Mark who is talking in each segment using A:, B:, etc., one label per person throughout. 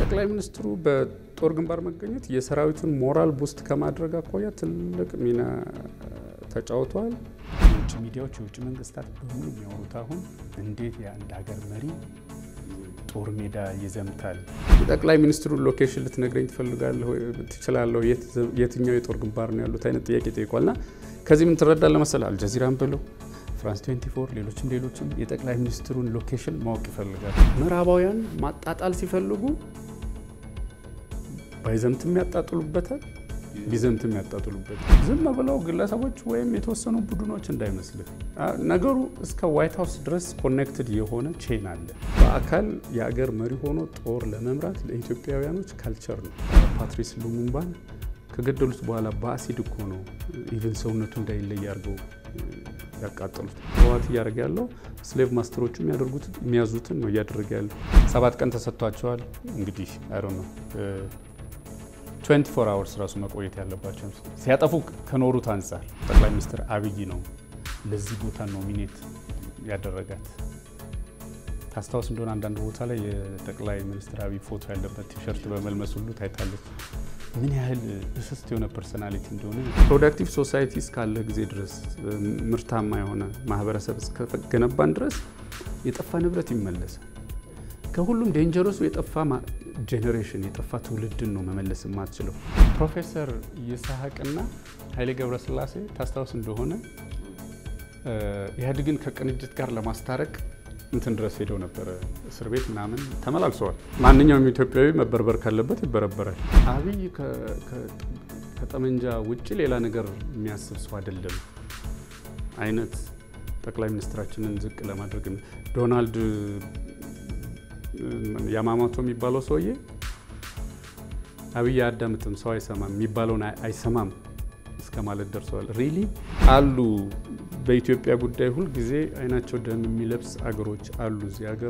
A: ጠቅላይ ሚኒስትሩ በጦር ግንባር መገኘት የሰራዊቱን ሞራል ቡስት ከማድረግ አኳያ ትልቅ ሚና ተጫውተዋል።
B: የውጭ ሚዲያዎች የውጭ መንግስታት በሙሉ የሚያወሩት አሁን እንዴት የአንድ ሀገር መሪ ጦር ሜዳ ይዘምታል።
A: የጠቅላይ ሚኒስትሩን ሎኬሽን ልትነግረኝ ትፈልጋለህ ትችላለሁ? የትኛው የጦር ግንባር ነው ያሉት አይነት ጥያቄ ጠይቋልና ከዚህ ምን ትረዳለህ መሰለህ? አልጀዚራን ብለው ፍራንስ 24 ሌሎችም ሌሎችም የጠቅላይ ሚኒስትሩን ሎኬሽን ማወቅ ይፈልጋል። ምዕራባውያን ማጣጣል ሲፈልጉ ባይዘምትም ያጣጥሉበታል፣ ቢዘምትም ያጣጥሉበታል። ዝም ብለው ግለሰቦች ወይም የተወሰኑ ቡድኖች እንዳይመስልህ። ነገሩ እስከ ዋይት ሀውስ ድረስ ኮኔክትድ የሆነ ቼን አለ። በአካል የአገር መሪ ሆኖ ጦር ለመምራት ለኢትዮጵያውያኖች ካልቸር ነው። ፓትሪስ ሉሙምባን ከገደሉት በኋላ በአሲድ እኮ ነው ኢቨን ሰውነቱ እንዳይለይ አድርገው ያቃጠሉት። ህወሓት እያደረገ ያለው ስሌቭ ማስተሮቹ የሚያደርጉት የሚያዙትን ነው እያደረገ ያለው። ሰባት ቀን ተሰጥቷቸዋል። እንግዲህ አይ ነው 24 አወርስ ራሱ መቆየት ያለባቸው ሲያጠፉ ከኖሩት አንጻር ጠቅላይ ሚኒስትር አብይ ነው ለዚህ ቦታ ኖሚኔት ያደረጋት። ታስታውስ እንደሆነ አንዳንድ ቦታ ላይ የጠቅላይ ሚኒስትር አብይ ፎቶ ያለበት ቲሸርት በመልመስ ሁሉ ታይታለች። ምን ያህል እስስት የሆነ ፐርሶናሊቲ እንደሆነ ፕሮዳክቲቭ ሶሳይቲ እስካለ ጊዜ ድረስ ምርታማ የሆነ ማህበረሰብ እስከገነባን ድረስ የጠፋ ንብረት ይመለሳል። ከሁሉም ዴንጀረሱ የጠፋ ጄኔሬሽን የጠፋ ትውልድን ነው መመለስ የማትችለው። ፕሮፌሰር ይስሐቅና ኃይሌ ገብረስላሴ ታስታውስ እንደሆነ ኢህአዴግን ከቅንጅት ጋር ለማስታረቅ እንትን ድረስ ሄደው ነበረ። እስር ቤት ምናምን ተመላልሰዋል። ማንኛውም ኢትዮጵያዊ መበርበር ካለበት ይበረበራል። አብይ ከጠመንጃ ውጭ ሌላ ነገር የሚያስብ ሰው አይደለም አይነት ጠቅላይ ሚኒስትራችንን ዝቅ ለማድረግ ዶናልድ ያማማቶ የሚባለው ሰውዬ አብይ አያዳምጥም፣ ሰው አይሰማም፣ የሚባለውን አይሰማም እስከ ማለት ደርሰዋል። ሪሊ አሉ በኢትዮጵያ ጉዳይ ሁል ጊዜ አይናቸው ደም የሚለብስ አገሮች አሉ እዚህ ሀገር።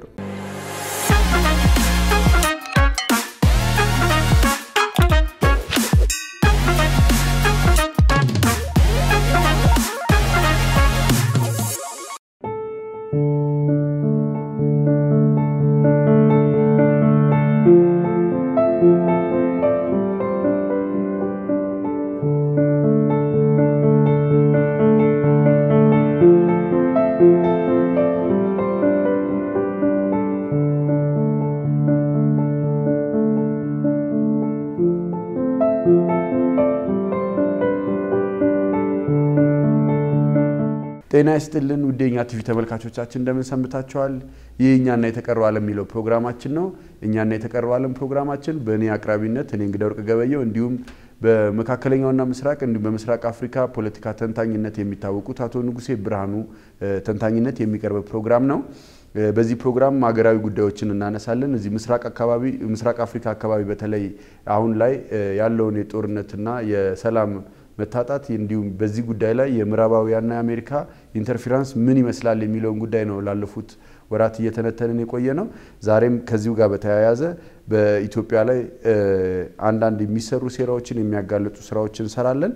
C: ጤና ይስጥልን ውድ የኛ ቲቪ ተመልካቾቻችን እንደምን ሰንብታችኋል? ይህ እኛና የተቀረው ዓለም የሚለው ፕሮግራማችን ነው። እኛና የተቀረው ዓለም ፕሮግራማችን በእኔ አቅራቢነት እኔ እንግዳ ወርቅ ገበየው እንዲሁም በመካከለኛውና ምስራቅ እንዲሁም በምስራቅ አፍሪካ ፖለቲካ ተንታኝነት የሚታወቁት አቶ ንጉሴ ብርሃኑ ተንታኝነት የሚቀርብ ፕሮግራም ነው። በዚህ ፕሮግራም ሀገራዊ ጉዳዮችን እናነሳለን። እዚህ ምስራቅ አካባቢ ምስራቅ አፍሪካ አካባቢ በተለይ አሁን ላይ ያለውን የጦርነትና የሰላም መታጣት እንዲሁም በዚህ ጉዳይ ላይ የምዕራባውያንና የአሜሪካ ኢንተርፌራንስ ምን ይመስላል የሚለውን ጉዳይ ነው ላለፉት ወራት እየተነተንን የቆየ ነው። ዛሬም ከዚሁ ጋር በተያያዘ በኢትዮጵያ ላይ አንዳንድ የሚሰሩ ሴራዎችን የሚያጋልጡ ስራዎችን እንሰራለን።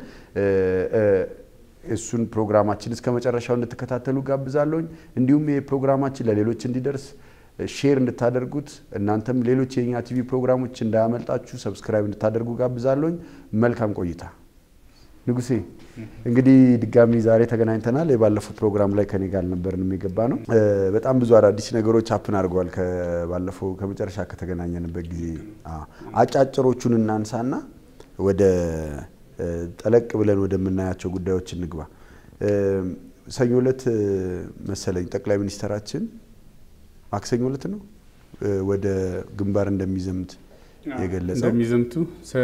C: እሱን ፕሮግራማችን እስከ መጨረሻው እንድትከታተሉ ጋብዛለሁኝ። እንዲሁም ይህ ፕሮግራማችን ለሌሎች እንዲደርስ ሼር እንድታደርጉት እናንተም ሌሎች የኛ ቲቪ ፕሮግራሞች እንዳያመልጣችሁ ሰብስክራይብ እንድታደርጉ ጋብዛለሁኝ። መልካም ቆይታ። ንጉሴ እንግዲህ ድጋሚ ዛሬ ተገናኝተናል። የባለፈው ፕሮግራም ላይ ከኔ ጋር አልነበርንም የገባ ነው። በጣም ብዙ አዳዲስ ነገሮች አፕን አድርገዋል ከባለፈው ከመጨረሻ ከተገናኘንበት ጊዜ። አጫጭሮቹን እናንሳና ወደ ጠለቅ ብለን ወደምናያቸው ጉዳዮች እንግባ። ሰኞ ዕለት መሰለኝ ጠቅላይ ሚኒስትራችን ማክሰኞ ዕለት ነው ወደ ግንባር እንደሚዘምት የገለጸው
A: እንደሚዘምቱ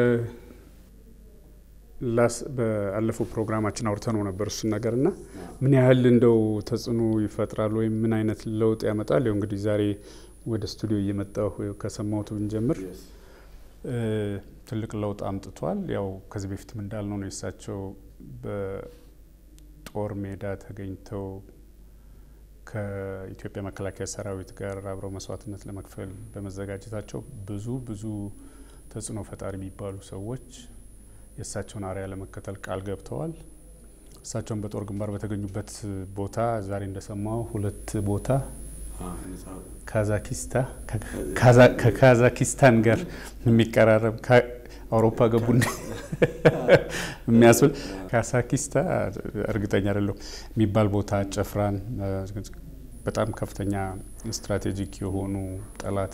A: በአለፈው ፕሮግራማችን አውርተነው ነበር እሱን ነገር እና ምን ያህል እንደው ተጽዕኖ ይፈጥራል ወይም ምን አይነት ለውጥ ያመጣል። ያው እንግዲህ ዛሬ ወደ ስቱዲዮ እየመጣሁ ከሰማሁት ብንጀምር ትልቅ ለውጥ አምጥቷል። ያው ከዚህ በፊትም እንዳልነው ነው የእሳቸው በጦር ሜዳ ተገኝተው ከኢትዮጵያ መከላከያ ሰራዊት ጋር አብረው መስዋዕትነት ለመክፈል በመዘጋጀታቸው ብዙ ብዙ ተጽዕኖ ፈጣሪ የሚባሉ ሰዎች የእሳቸውን አርያ ለመከተል ቃል ገብተዋል። እሳቸውን በጦር ግንባር በተገኙበት ቦታ ዛሬ እንደሰማው ሁለት ቦታ ከካዛኪስታን ጋር የሚቀራረብ አውሮፓ ገቡ የሚያስብል ካዛኪስታ እርግጠኛ አይደለሁም የሚባል ቦታ ጨፍራን በጣም ከፍተኛ ስትራቴጂክ የሆኑ ጠላት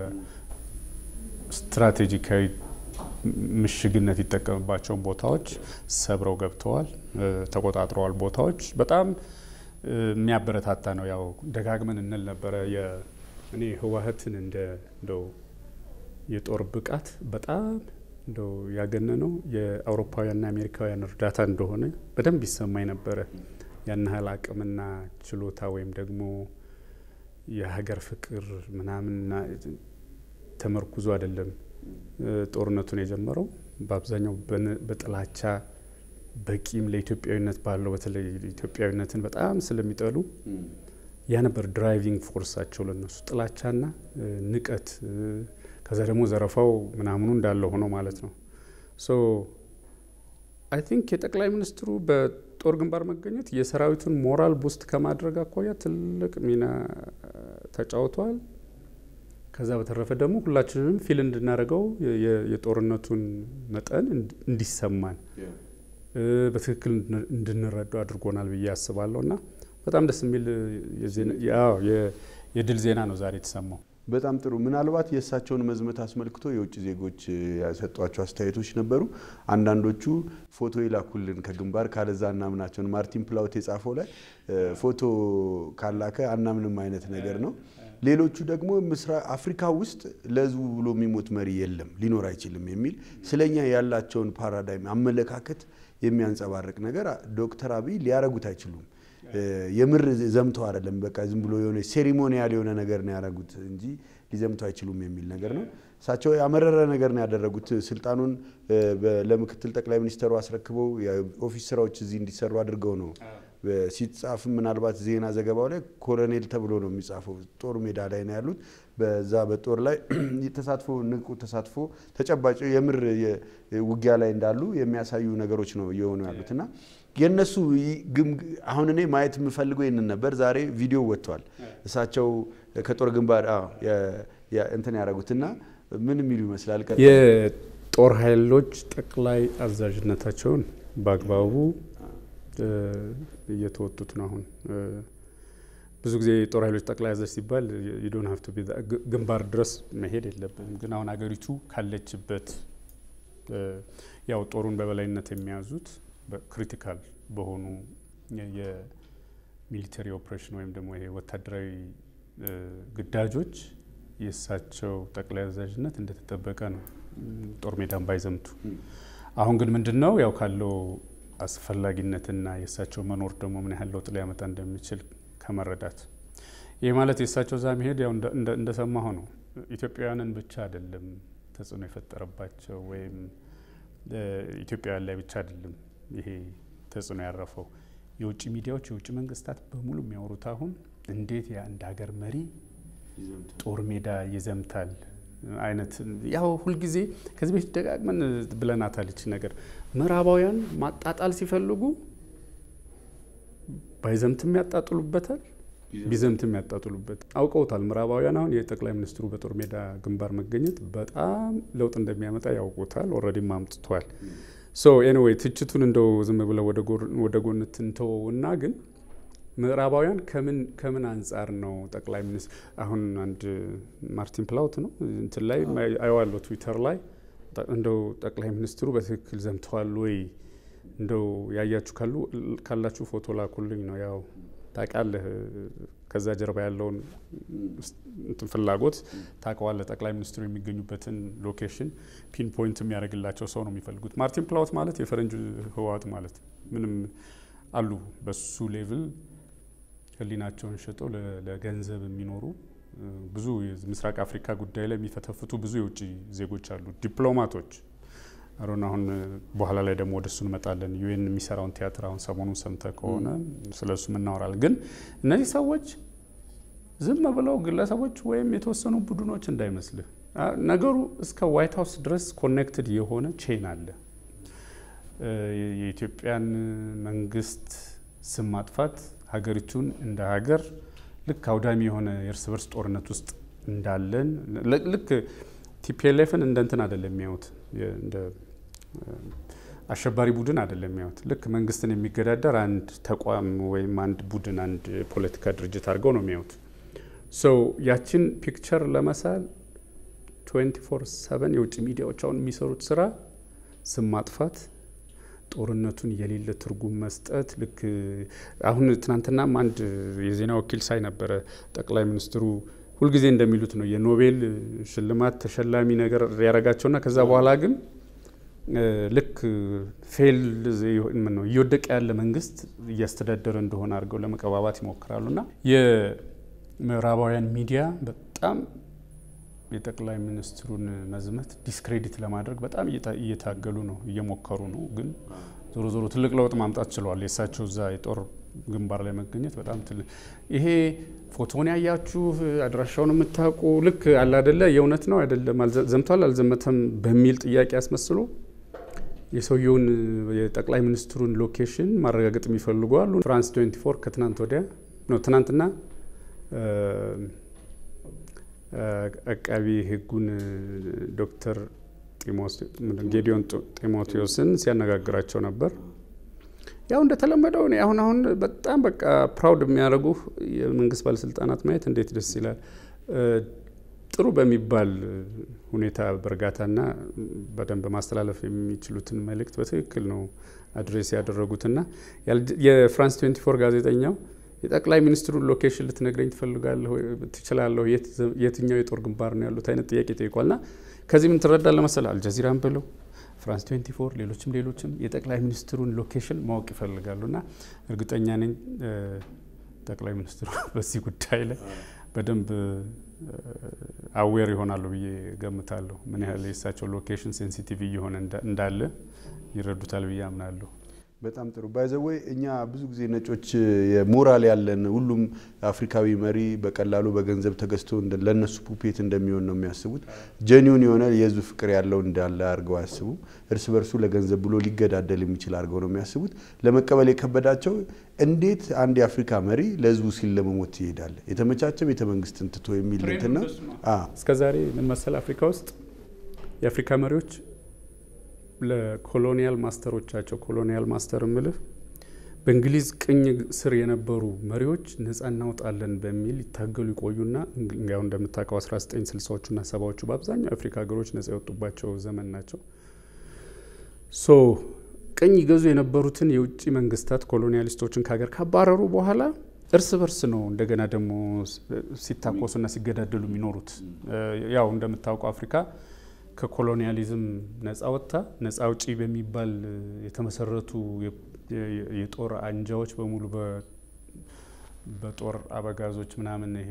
A: በስትራቴጂካዊ ምሽግነት ይጠቀምባቸውን ቦታዎች ሰብረው ገብተዋል፣ ተቆጣጥረዋል። ቦታዎች በጣም የሚያበረታታ ነው። ያው ደጋግመን እንል ነበረ እኔ ህወሓትን እንደ እንደው የጦር ብቃት በጣም እንደው ያገነነው የአውሮፓውያንና አሜሪካውያን እርዳታ እንደሆነ በደንብ ይሰማኝ ነበረ። ያን ያህል አቅምና ችሎታ ወይም ደግሞ የሀገር ፍቅር ምናምን ተመርኩዞ አይደለም ጦርነቱን የጀመረው በአብዛኛው በጥላቻ በቂም ለኢትዮጵያዊነት ባለው በተለይ ኢትዮጵያዊነትን በጣም ስለሚጠሉ ያ ነበር ድራይቪንግ ፎርሳቸው ለነሱ ጥላቻና ንቀት፣ ከዛ ደግሞ ዘረፋው ምናምኑ እንዳለ ሆኖ ማለት ነው። ሶ አይ ቲንክ የጠቅላይ ሚኒስትሩ በጦር ግንባር መገኘት የሰራዊቱን ሞራል ቡስት ከማድረግ አኳያ ትልቅ ሚና ተጫውቷል። ከዛ በተረፈ ደግሞ ሁላችንም ፊል እንድናደርገው የጦርነቱን መጠን እንዲሰማን በትክክል እንድንረዳው አድርጎናል ብዬ አስባለሁ እና በጣም ደስ የሚል የድል ዜና ነው ዛሬ የተሰማው።
C: በጣም ጥሩ። ምናልባት የእሳቸውን መዝመት አስመልክቶ የውጭ ዜጎች ያሰጧቸው አስተያየቶች ነበሩ። አንዳንዶቹ ፎቶ ይላኩልን ከግንባር ካለዛ አናምናቸውን ማርቲን ፕላውት የጻፈው ላይ ፎቶ ካላከ አናምንም አይነት ነገር ነው። ሌሎቹ ደግሞ ምስራቅ አፍሪካ ውስጥ ለህዝቡ ብሎ የሚሞት መሪ የለም ሊኖር አይችልም የሚል ስለኛ ያላቸውን ፓራዳይም አመለካከት የሚያንጸባርቅ ነገር ዶክተር አብይ ሊያረጉት አይችሉም። የምር ዘምተው አይደለም፣ በቃ ዝም ብሎ የሆነ ሴሪሞኒያል የሆነ ነገር ነው ያደረጉት እንጂ ሊዘምቱ አይችሉም የሚል ነገር ነው። እሳቸው ያመረረ ነገር ነው ያደረጉት። ስልጣኑን ለምክትል ጠቅላይ ሚኒስተሩ አስረክበው የኦፊስ ስራዎች እዚህ እንዲሰሩ አድርገው ነው ሲጻፍም ምናልባት ዜና ዘገባው ላይ ኮሎኔል ተብሎ ነው የሚጻፈው። ጦር ሜዳ ላይ ነው ያሉት። በዛ በጦር ላይ ተሳትፎ ንቁ ተሳትፎ ተጨባጭ የምር ውጊያ ላይ እንዳሉ የሚያሳዩ ነገሮች ነው እየሆኑ ያሉት እና የእነሱ አሁን እኔ ማየት የምፈልገው ይህንን ነበር። ዛሬ ቪዲዮ ወጥቷል። እሳቸው ከጦር ግንባር እንትን ያደረጉትና ምን የሚሉ ይመስላል?
A: የጦር ኃይሎች ጠቅላይ አዛዥነታቸውን በአግባቡ እየተወጡት ነው። አሁን ብዙ ጊዜ የጦር ኃይሎች ጠቅላይ አዛዥ ሲባል ዩዶን ሀፍቱ ግንባር ድረስ መሄድ የለብንም። ግን አሁን አገሪቱ ካለችበት ያው ጦሩን በበላይነት የሚያዙት ክሪቲካል በሆኑ የሚሊተሪ ኦፕሬሽን ወይም ደግሞ ይሄ ወታደራዊ ግዳጆች የእሳቸው ጠቅላይ አዛዥነት እንደተጠበቀ ነው፣ ጦር ሜዳን ባይዘምቱ። አሁን ግን ምንድን ነው ያው ካለው አስፈላጊነትና የእሳቸው መኖር ደግሞ ምን ያህል ለውጥ ሊያመጣ እንደሚችል ከመረዳት ይህ ማለት የእሳቸው እዛ መሄድ ያው እንደሰማሁ ነው ኢትዮጵያውያንን ብቻ አይደለም ተጽዕኖ የፈጠረባቸው ወይም ኢትዮጵያውያን ላይ ብቻ አይደለም ይሄ ተጽዕኖ ያረፈው። የውጭ ሚዲያዎች፣ የውጭ መንግስታት በሙሉ የሚያወሩት አሁን እንዴት የአንድ ሀገር መሪ ጦር ሜዳ ይዘምታል አይነት ያው ሁልጊዜ ከዚህ በፊት ደጋግመን ብለናታል። ይቺ ነገር ምዕራባውያን ማጣጣል ሲፈልጉ ባይዘምትም ያጣጥሉበታል፣ ቢዘምትም ያጣጥሉበት አውቀውታል። ምዕራባውያን አሁን የጠቅላይ ሚኒስትሩ በጦር ሜዳ ግንባር መገኘት በጣም ለውጥ እንደሚያመጣ ያውቁታል። ኦልሬዲም አምጥቷል። ሶ ኤኒዌይ ትችቱን እንደው ዝም ብለው ወደ ጎን ትንተወውና ግን ምዕራባውያን ከምን ከምን አንጻር ነው ጠቅላይ ሚኒስትር አሁን አንድ ማርቲን ፕላውት ነው እንትን ላይ አየዋለሁ ትዊተር ላይ እንደው ጠቅላይ ሚኒስትሩ በትክክል ዘምተዋል ወይ እንደው ያያችሁ ካሉ ካላችሁ ፎቶ ላኩልኝ ነው ያው ታውቃለህ ከዛ ጀርባ ያለውን ፍላጎት ታውቀዋለህ። ጠቅላይ ሚኒስትሩ የሚገኙበትን ሎኬሽን ፒን ፖይንት የሚያደርግላቸው ሰው ነው የሚፈልጉት። ማርቲን ፕላውት ማለት የፈረንጅ ህወሓት ማለት ምንም አሉ በሱ ሌቭል ህሊናቸውን ሸጠው ለገንዘብ የሚኖሩ ብዙ ምስራቅ አፍሪካ ጉዳይ ላይ የሚፈተፍቱ ብዙ የውጭ ዜጎች አሉ፣ ዲፕሎማቶች አሮን አሁን በኋላ ላይ ደግሞ ወደ እሱ እንመጣለን። ዩኤን የሚሰራውን ቲያትር አሁን ሰሞኑን ሰምተ ከሆነ ስለ እሱም እናወራለን። ግን እነዚህ ሰዎች ዝም ብለው ግለሰቦች ወይም የተወሰኑ ቡድኖች እንዳይመስልህ፣ ነገሩ እስከ ዋይት ሀውስ ድረስ ኮኔክትድ የሆነ ቼን አለ። የኢትዮጵያን መንግስት ስም ማጥፋት ሀገሪቱን እንደ ሀገር ልክ አውዳሚ የሆነ የእርስ በርስ ጦርነት ውስጥ እንዳለን ልክ ቲፒኤልኤፍን እንደ እንትን አይደለም የሚያዩት እንደ አሸባሪ ቡድን አይደለም የሚያዩት። ልክ መንግስትን የሚገዳደር አንድ ተቋም ወይም አንድ ቡድን አንድ ፖለቲካ ድርጅት አድርገው ነው የሚያዩት። ሰው ያችን ፒክቸር ለመሳል 24 7 የውጭ ሚዲያዎች አሁን የሚሰሩት ስራ ስም ማጥፋት፣ ጦርነቱን የሌለ ትርጉም መስጠት። ልክ አሁን ትናንትናም አንድ የዜና ወኪል ሳይ ነበረ ጠቅላይ ሚኒስትሩ ሁልጊዜ እንደሚሉት ነው የኖቤል ሽልማት ተሸላሚ ነገር ያደረጋቸውና ከዛ በኋላ ግን ልክ ፌል ነው እየወደቀ ያለ መንግስት እያስተዳደረ እንደሆነ አድርገው ለመቀባባት ይሞክራሉ። እና የምዕራባውያን ሚዲያ በጣም የጠቅላይ ሚኒስትሩን መዝመት ዲስክሬዲት ለማድረግ በጣም እየታገሉ ነው፣ እየሞከሩ ነው። ግን ዞሮ ዞሮ ትልቅ ለውጥ ማምጣት ችለዋል። የእሳቸው እዛ የጦር ግንባር ላይ መገኘት በጣም ትልቅ ይሄ ፎቶን ያያችሁ አድራሻውን የምታውቁ ልክ አለ አደለ የእውነት ነው አይደለም ዘምቷል አልዘመተም በሚል ጥያቄ ያስመስሉ የሰውየውን የጠቅላይ ሚኒስትሩን ሎኬሽን ማረጋገጥ የሚፈልጉ አሉ። ፍራንስ 24 ከትናንት ወዲያ ነው ትናንትና አቃቢ ሕጉን ዶክተር ጌዲዮን ጢሞቴዎስን ሲያነጋግራቸው ነበር። ያው እንደተለመደው እኔ አሁን አሁን በጣም በቃ ፕራውድ የሚያደርጉ የመንግስት ባለስልጣናት ማየት እንዴት ደስ ይላል። ጥሩ በሚባል ሁኔታ በእርጋታና በደንብ ማስተላለፍ የሚችሉትን መልእክት በትክክል ነው አድሬስ ያደረጉትና የፍራንስ 24 ጋዜጠኛው የጠቅላይ ሚኒስትሩን ሎኬሽን ልትነግረኝ ትፈልጋለሁ ትችላለሁ፣ የትኛው የጦር ግንባር ነው ያሉት አይነት ጥያቄ ጠይቋልና ከዚህ ምን ትረዳለህ መሰለህ አልጀዚራን ብለው ፍራንስ 24 ሌሎችም ሌሎችም የጠቅላይ ሚኒስትሩን ሎኬሽን ማወቅ ይፈልጋሉ እና እርግጠኛ ነኝ ጠቅላይ ሚኒስትሩ በዚህ ጉዳይ ላይ በደንብ አዌር ይሆናሉ ብዬ ገምታለሁ። ምን ያህል የእሳቸው ሎኬሽን ሴንሲቲቭ እየሆነ እንዳለ ይረዱታል ብዬ አምናለሁ።
C: በጣም ጥሩ ባይዘወይ እኛ ብዙ ጊዜ ነጮች የሞራል ያለን ሁሉም አፍሪካዊ መሪ በቀላሉ በገንዘብ ተገዝቶ ለእነሱ ፑፔት እንደሚሆን ነው የሚያስቡት። ጀኒውን የሆነ የህዝብ ፍቅር ያለው እንዳለ አድርገው አያስቡ። እርስ በርሱ ለገንዘብ ብሎ ሊገዳደል የሚችል አድርገው ነው የሚያስቡት። ለመቀበል የከበዳቸው እንዴት አንድ የአፍሪካ መሪ ለህዝቡ ሲል ለመሞት ይሄዳል? የተመቻቸ ቤተ መንግስትን ትቶ የሚል እንትን ነው።
A: እስከዛሬ ምን መሰል አፍሪካ ውስጥ የአፍሪካ መሪዎች ለኮሎኒያል ማስተሮቻቸው ኮሎኒያል ማስተር ምልህ በእንግሊዝ ቅኝ ስር የነበሩ መሪዎች ነጻ እናውጣለን በሚል ይታገሉ ይቆዩና ያው እንደምታውቀው 1960ዎቹና ሰባዎቹ በአብዛኛው የአፍሪካ ሀገሮች ነጻ የወጡባቸው ዘመን ናቸው። ሶ ቅኝ ይገዙ የነበሩትን የውጭ መንግስታት ኮሎኒያሊስቶችን ከሀገር ካባረሩ በኋላ እርስ በርስ ነው እንደገና ደግሞ ሲታኮሱና ሲገዳደሉ የሚኖሩት። ያው እንደምታውቀው አፍሪካ ከኮሎኒያሊዝም ነጻ ወጥታ ነጻ አውጪ በሚባል የተመሰረቱ የጦር አንጃዎች በሙሉ በጦር አበጋዞች ምናምን ይሄ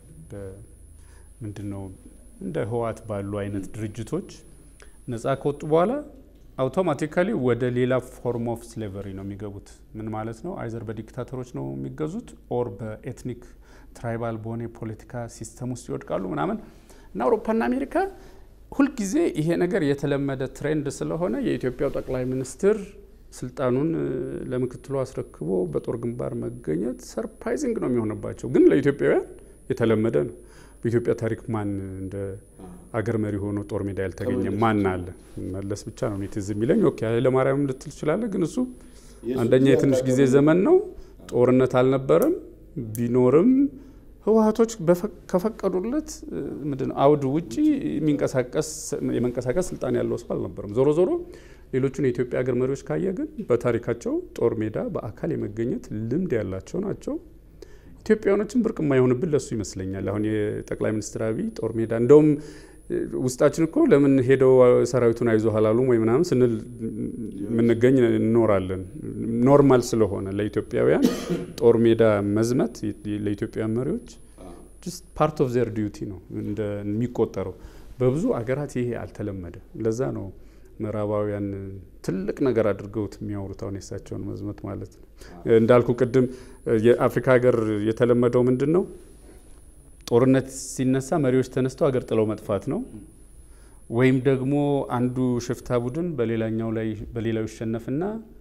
A: ምንድን ነው እንደ ህወሓት ባሉ አይነት ድርጅቶች ነጻ ከወጡ በኋላ አውቶማቲካሊ ወደ ሌላ ፎርም ኦፍ ስሌቨሪ ነው የሚገቡት። ምን ማለት ነው? አይዘር በዲክታተሮች ነው የሚገዙት ኦር በኤትኒክ ትራይባል በሆነ የፖለቲካ ሲስተም ውስጥ ይወድቃሉ ምናምን እና አውሮፓና አሜሪካ ሁልጊዜ ይሄ ነገር የተለመደ ትሬንድ ስለሆነ የኢትዮጵያው ጠቅላይ ሚኒስትር ስልጣኑን ለምክትሉ አስረክቦ በጦር ግንባር መገኘት ሰርፕራይዚንግ ነው የሚሆንባቸው። ግን ለኢትዮጵያውያን የተለመደ ነው። በኢትዮጵያ ታሪክ ማን እንደ አገር መሪ ሆኖ ጦር ሜዳ ያልተገኘ ማን አለ? መለስ ብቻ ነው ትዝ የሚለኝ። ኦኬ ኃይለማርያም ልትል ትችላለህ፣ ግን እሱ አንደኛ የትንሽ ጊዜ ዘመን ነው። ጦርነት አልነበረም። ቢኖርም ህወሀቶች ከፈቀዱለት ምንድነው አውድ ውጭ የሚንቀሳቀስ የመንቀሳቀስ ስልጣን ያለው ሰው አልነበረም። ዞሮ ዞሮ ሌሎቹን የኢትዮጵያ ሀገር መሪዎች ካየ ግን በታሪካቸው ጦር ሜዳ በአካል የመገኘት ልምድ ያላቸው ናቸው። ኢትዮጵያውያኖችን ብርቅ የማይሆንብን ለሱ ይመስለኛል። አሁን የጠቅላይ ሚኒስትር አብይ ጦር ሜዳ እንደውም ውስጣችን እኮ ለምን ሄደው ሰራዊቱን አይዞ ሀላሉም ወይ ምናምን ስንል የምንገኝ እንኖራለን። ኖርማል ስለሆነ ለኢትዮጵያውያን ጦር ሜዳ መዝመት ለኢትዮጵያውያን መሪዎች ፓርት ኦፍ ዘር ዲዩቲ ነው የሚቆጠረው። በብዙ አገራት ይሄ አልተለመደ። ለዛ ነው ምዕራባውያን ትልቅ ነገር አድርገውት የሚያወሩት አሁን የሳቸውን መዝመት ማለት ነው። እንዳልኩ ቅድም የአፍሪካ ሀገር የተለመደው ምንድን ነው? ጦርነት ሲነሳ መሪዎች ተነስተው ሀገር ጥለው መጥፋት ነው። ወይም ደግሞ አንዱ ሽፍታ ቡድን በሌላኛው ላይ በሌላው ይሸነፍና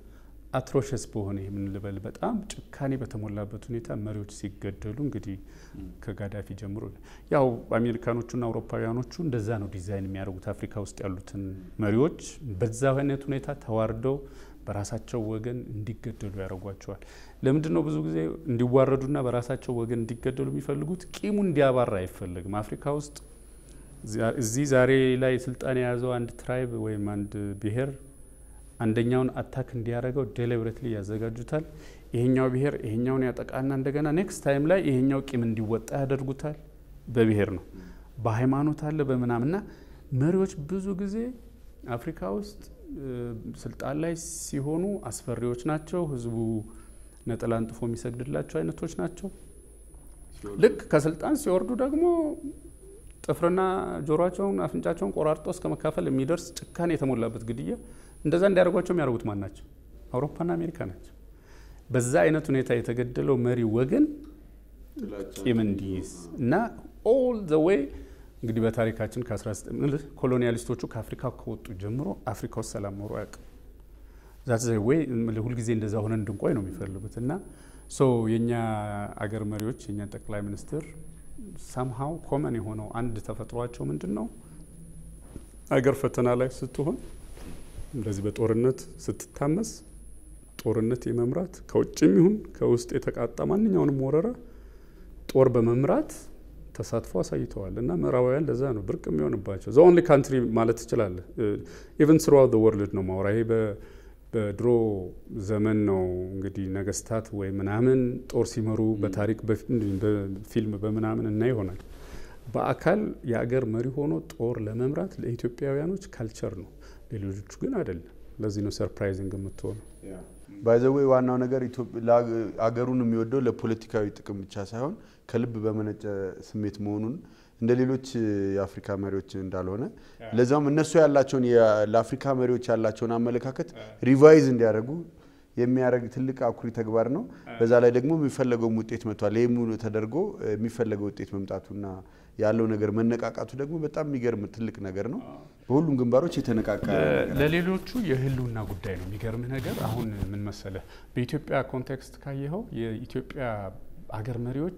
A: አትሮሸስ በሆነ የምንልበል በጣም ጭካኔ በተሞላበት ሁኔታ መሪዎች ሲገደሉ እንግዲህ ከጋዳፊ ጀምሮ ያው አሜሪካኖቹና አውሮፓውያኖቹ እንደዛ ነው ዲዛይን የሚያደርጉት አፍሪካ ውስጥ ያሉትን መሪዎች በዛ አይነት ሁኔታ ተዋርደው በራሳቸው ወገን እንዲገደሉ ያደርጓቸዋል። ለምንድን ነው ብዙ ጊዜ እንዲዋረዱና በራሳቸው ወገን እንዲገደሉ የሚፈልጉት? ቂሙ እንዲያባራ አይፈልግም። አፍሪካ ውስጥ እዚህ ዛሬ ላይ ስልጣን የያዘው አንድ ትራይብ ወይም አንድ ብሔር አንደኛውን አታክ እንዲያደርገው ዴሊብሬትሊ ያዘጋጁታል። ይሄኛው ብሔር ይሄኛውን ያጠቃና እንደገና ኔክስት ታይም ላይ ይሄኛው ቂም እንዲወጣ ያደርጉታል። በብሔር ነው፣ በሃይማኖት አለ፣ በምናምና መሪዎች ብዙ ጊዜ አፍሪካ ውስጥ ስልጣን ላይ ሲሆኑ አስፈሪዎች ናቸው። ህዝቡ ነጠላ አንጥፎ የሚሰግድላቸው አይነቶች ናቸው። ልክ ከስልጣን ሲወርዱ ደግሞ ጥፍርና ጆሮቸውን አፍንጫቸውን ቆራርጦ እስከ መካፈል የሚደርስ ጭካኔ የተሞላበት ግድያ እንደዛ እንዲያደርጓቸው የሚያደርጉት ማን ናቸው? አውሮፓና አሜሪካ ናቸው። በዛ አይነት ሁኔታ የተገደለው መሪ ወገን ቂም እንዲይዝ እና ኦል ዘ ዌይ እንግዲህ በታሪካችን ኮሎኒያሊስቶቹ ከአፍሪካ ከወጡ ጀምሮ አፍሪካ ውስጥ ሰላም ኖሮ አያውቅም። ዛት ዘ ዌይ ሁልጊዜ እንደዛ ሆነን እንድንቆይ ነው የሚፈልጉት እና ሶ የእኛ አገር መሪዎች የእኛ ጠቅላይ ሚኒስትር ሳምሃው ኮመን የሆነው አንድ ተፈጥሯቸው ምንድን ነው? አገር ፈተና ላይ ስትሆን እንደዚህ በጦርነት ስትታመስ ጦርነት የመምራት ከውጭም ይሁን ከውስጥ የተቃጣ ማንኛውንም ወረራ ጦር በመምራት ተሳትፎ አሳይተዋል እና ምዕራባውያን ለዛ ነው ብርቅ የሚሆንባቸው። ዘ ኦንሊ ካንትሪ ማለት ትችላለህ። ኢቨን ስሩአውት ዘ ወርልድ ነው ማውራ። ይሄ በድሮ ዘመን ነው እንግዲህ ነገስታት ወይ ምናምን ጦር ሲመሩ በታሪክ በፊልም በምናምን እና ይሆናል። በአካል የአገር መሪ ሆኖ ጦር ለመምራት ለኢትዮጵያውያኖች ካልቸር ነው፣ ሌሎቹ ግን አይደለም። ለዚህ ነው ሰርፕራይዚንግ የምትሆነው።
C: ባይዘዌ ዋናው ነገር አገሩን የሚወደው ለፖለቲካዊ ጥቅም ብቻ ሳይሆን ከልብ በመነጨ ስሜት መሆኑን እንደ ሌሎች የአፍሪካ መሪዎች እንዳልሆነ ለዛም እነሱ ያላቸውን ለአፍሪካ መሪዎች ያላቸውን አመለካከት ሪቫይዝ እንዲያደርጉ የሚያደርግ ትልቅ አኩሪ ተግባር ነው። በዛ ላይ ደግሞ የሚፈለገውም ውጤት መጥቷል። ይህም ተደርጎ የሚፈለገው ውጤት መምጣቱና ያለው ነገር መነቃቃቱ ደግሞ በጣም የሚገርም ትልቅ ነገር ነው። በሁሉም ግንባሮች የተነቃቃ
A: ለሌሎቹ የህልውና ጉዳይ ነው። የሚገርምህ ነገር አሁን ምን መሰለህ፣ በኢትዮጵያ ኮንቴክስት ካየኸው የኢትዮጵያ አገር መሪዎች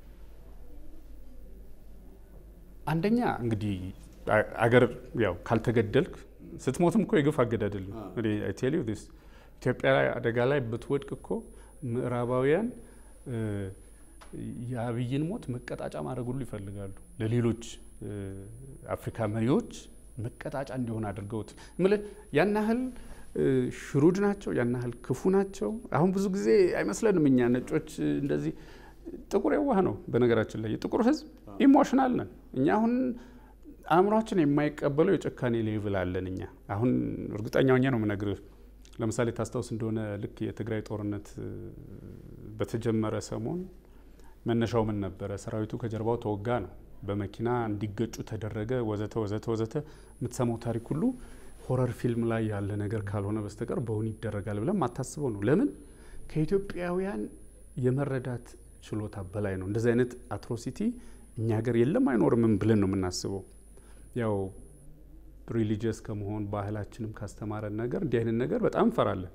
A: አንደኛ እንግዲህ አገር ያው ካልተገደልክ ስትሞትም እኮ የግፍ አገዳደል ነው። ቴል ዩ ዲስ ኢትዮጵያ ላይ አደጋ ላይ ብትወድቅ እኮ ምዕራባውያን የአብይን ሞት መቀጣጫ ማድረግ ሁሉ ይፈልጋሉ። ለሌሎች አፍሪካ መሪዎች መቀጣጫ እንዲሆን አድርገውት ምልህ ያን ያህል ሽሩድ ናቸው፣ ያን ያህል ክፉ ናቸው። አሁን ብዙ ጊዜ አይመስለንም እኛ ነጮች እንደዚህ ጥቁር የዋህ ነው። በነገራችን ላይ የጥቁር ሕዝብ ኢሞሽናል ነን እኛ። አሁን አእምሯችን የማይቀበለው የጭካኔ ሌቭል አለን እኛ። አሁን እርግጠኛ ሆኜ ነው የምነግርህ። ለምሳሌ ታስታውስ እንደሆነ ልክ የትግራይ ጦርነት በተጀመረ ሰሞን መነሻው ምን ነበረ? ሰራዊቱ ከጀርባው ተወጋ ነው። በመኪና እንዲገጩ ተደረገ፣ ወዘተ ወዘተ ወዘተ። የምትሰማው ታሪክ ሁሉ ሆረር ፊልም ላይ ያለ ነገር ካልሆነ በስተቀር በእውን ይደረጋል ብለን ማታስበው ነው። ለምን ከኢትዮጵያውያን የመረዳት ችሎታ በላይ ነው። እንደዚህ አይነት አትሮሲቲ እኛ ሀገር የለም አይኖርምም ብለን ነው የምናስበው። ያው ሪሊጂየስ ከመሆን ባህላችንም ካስተማረን ነገር እንዲህ አይነት ነገር በጣም እንፈራለን።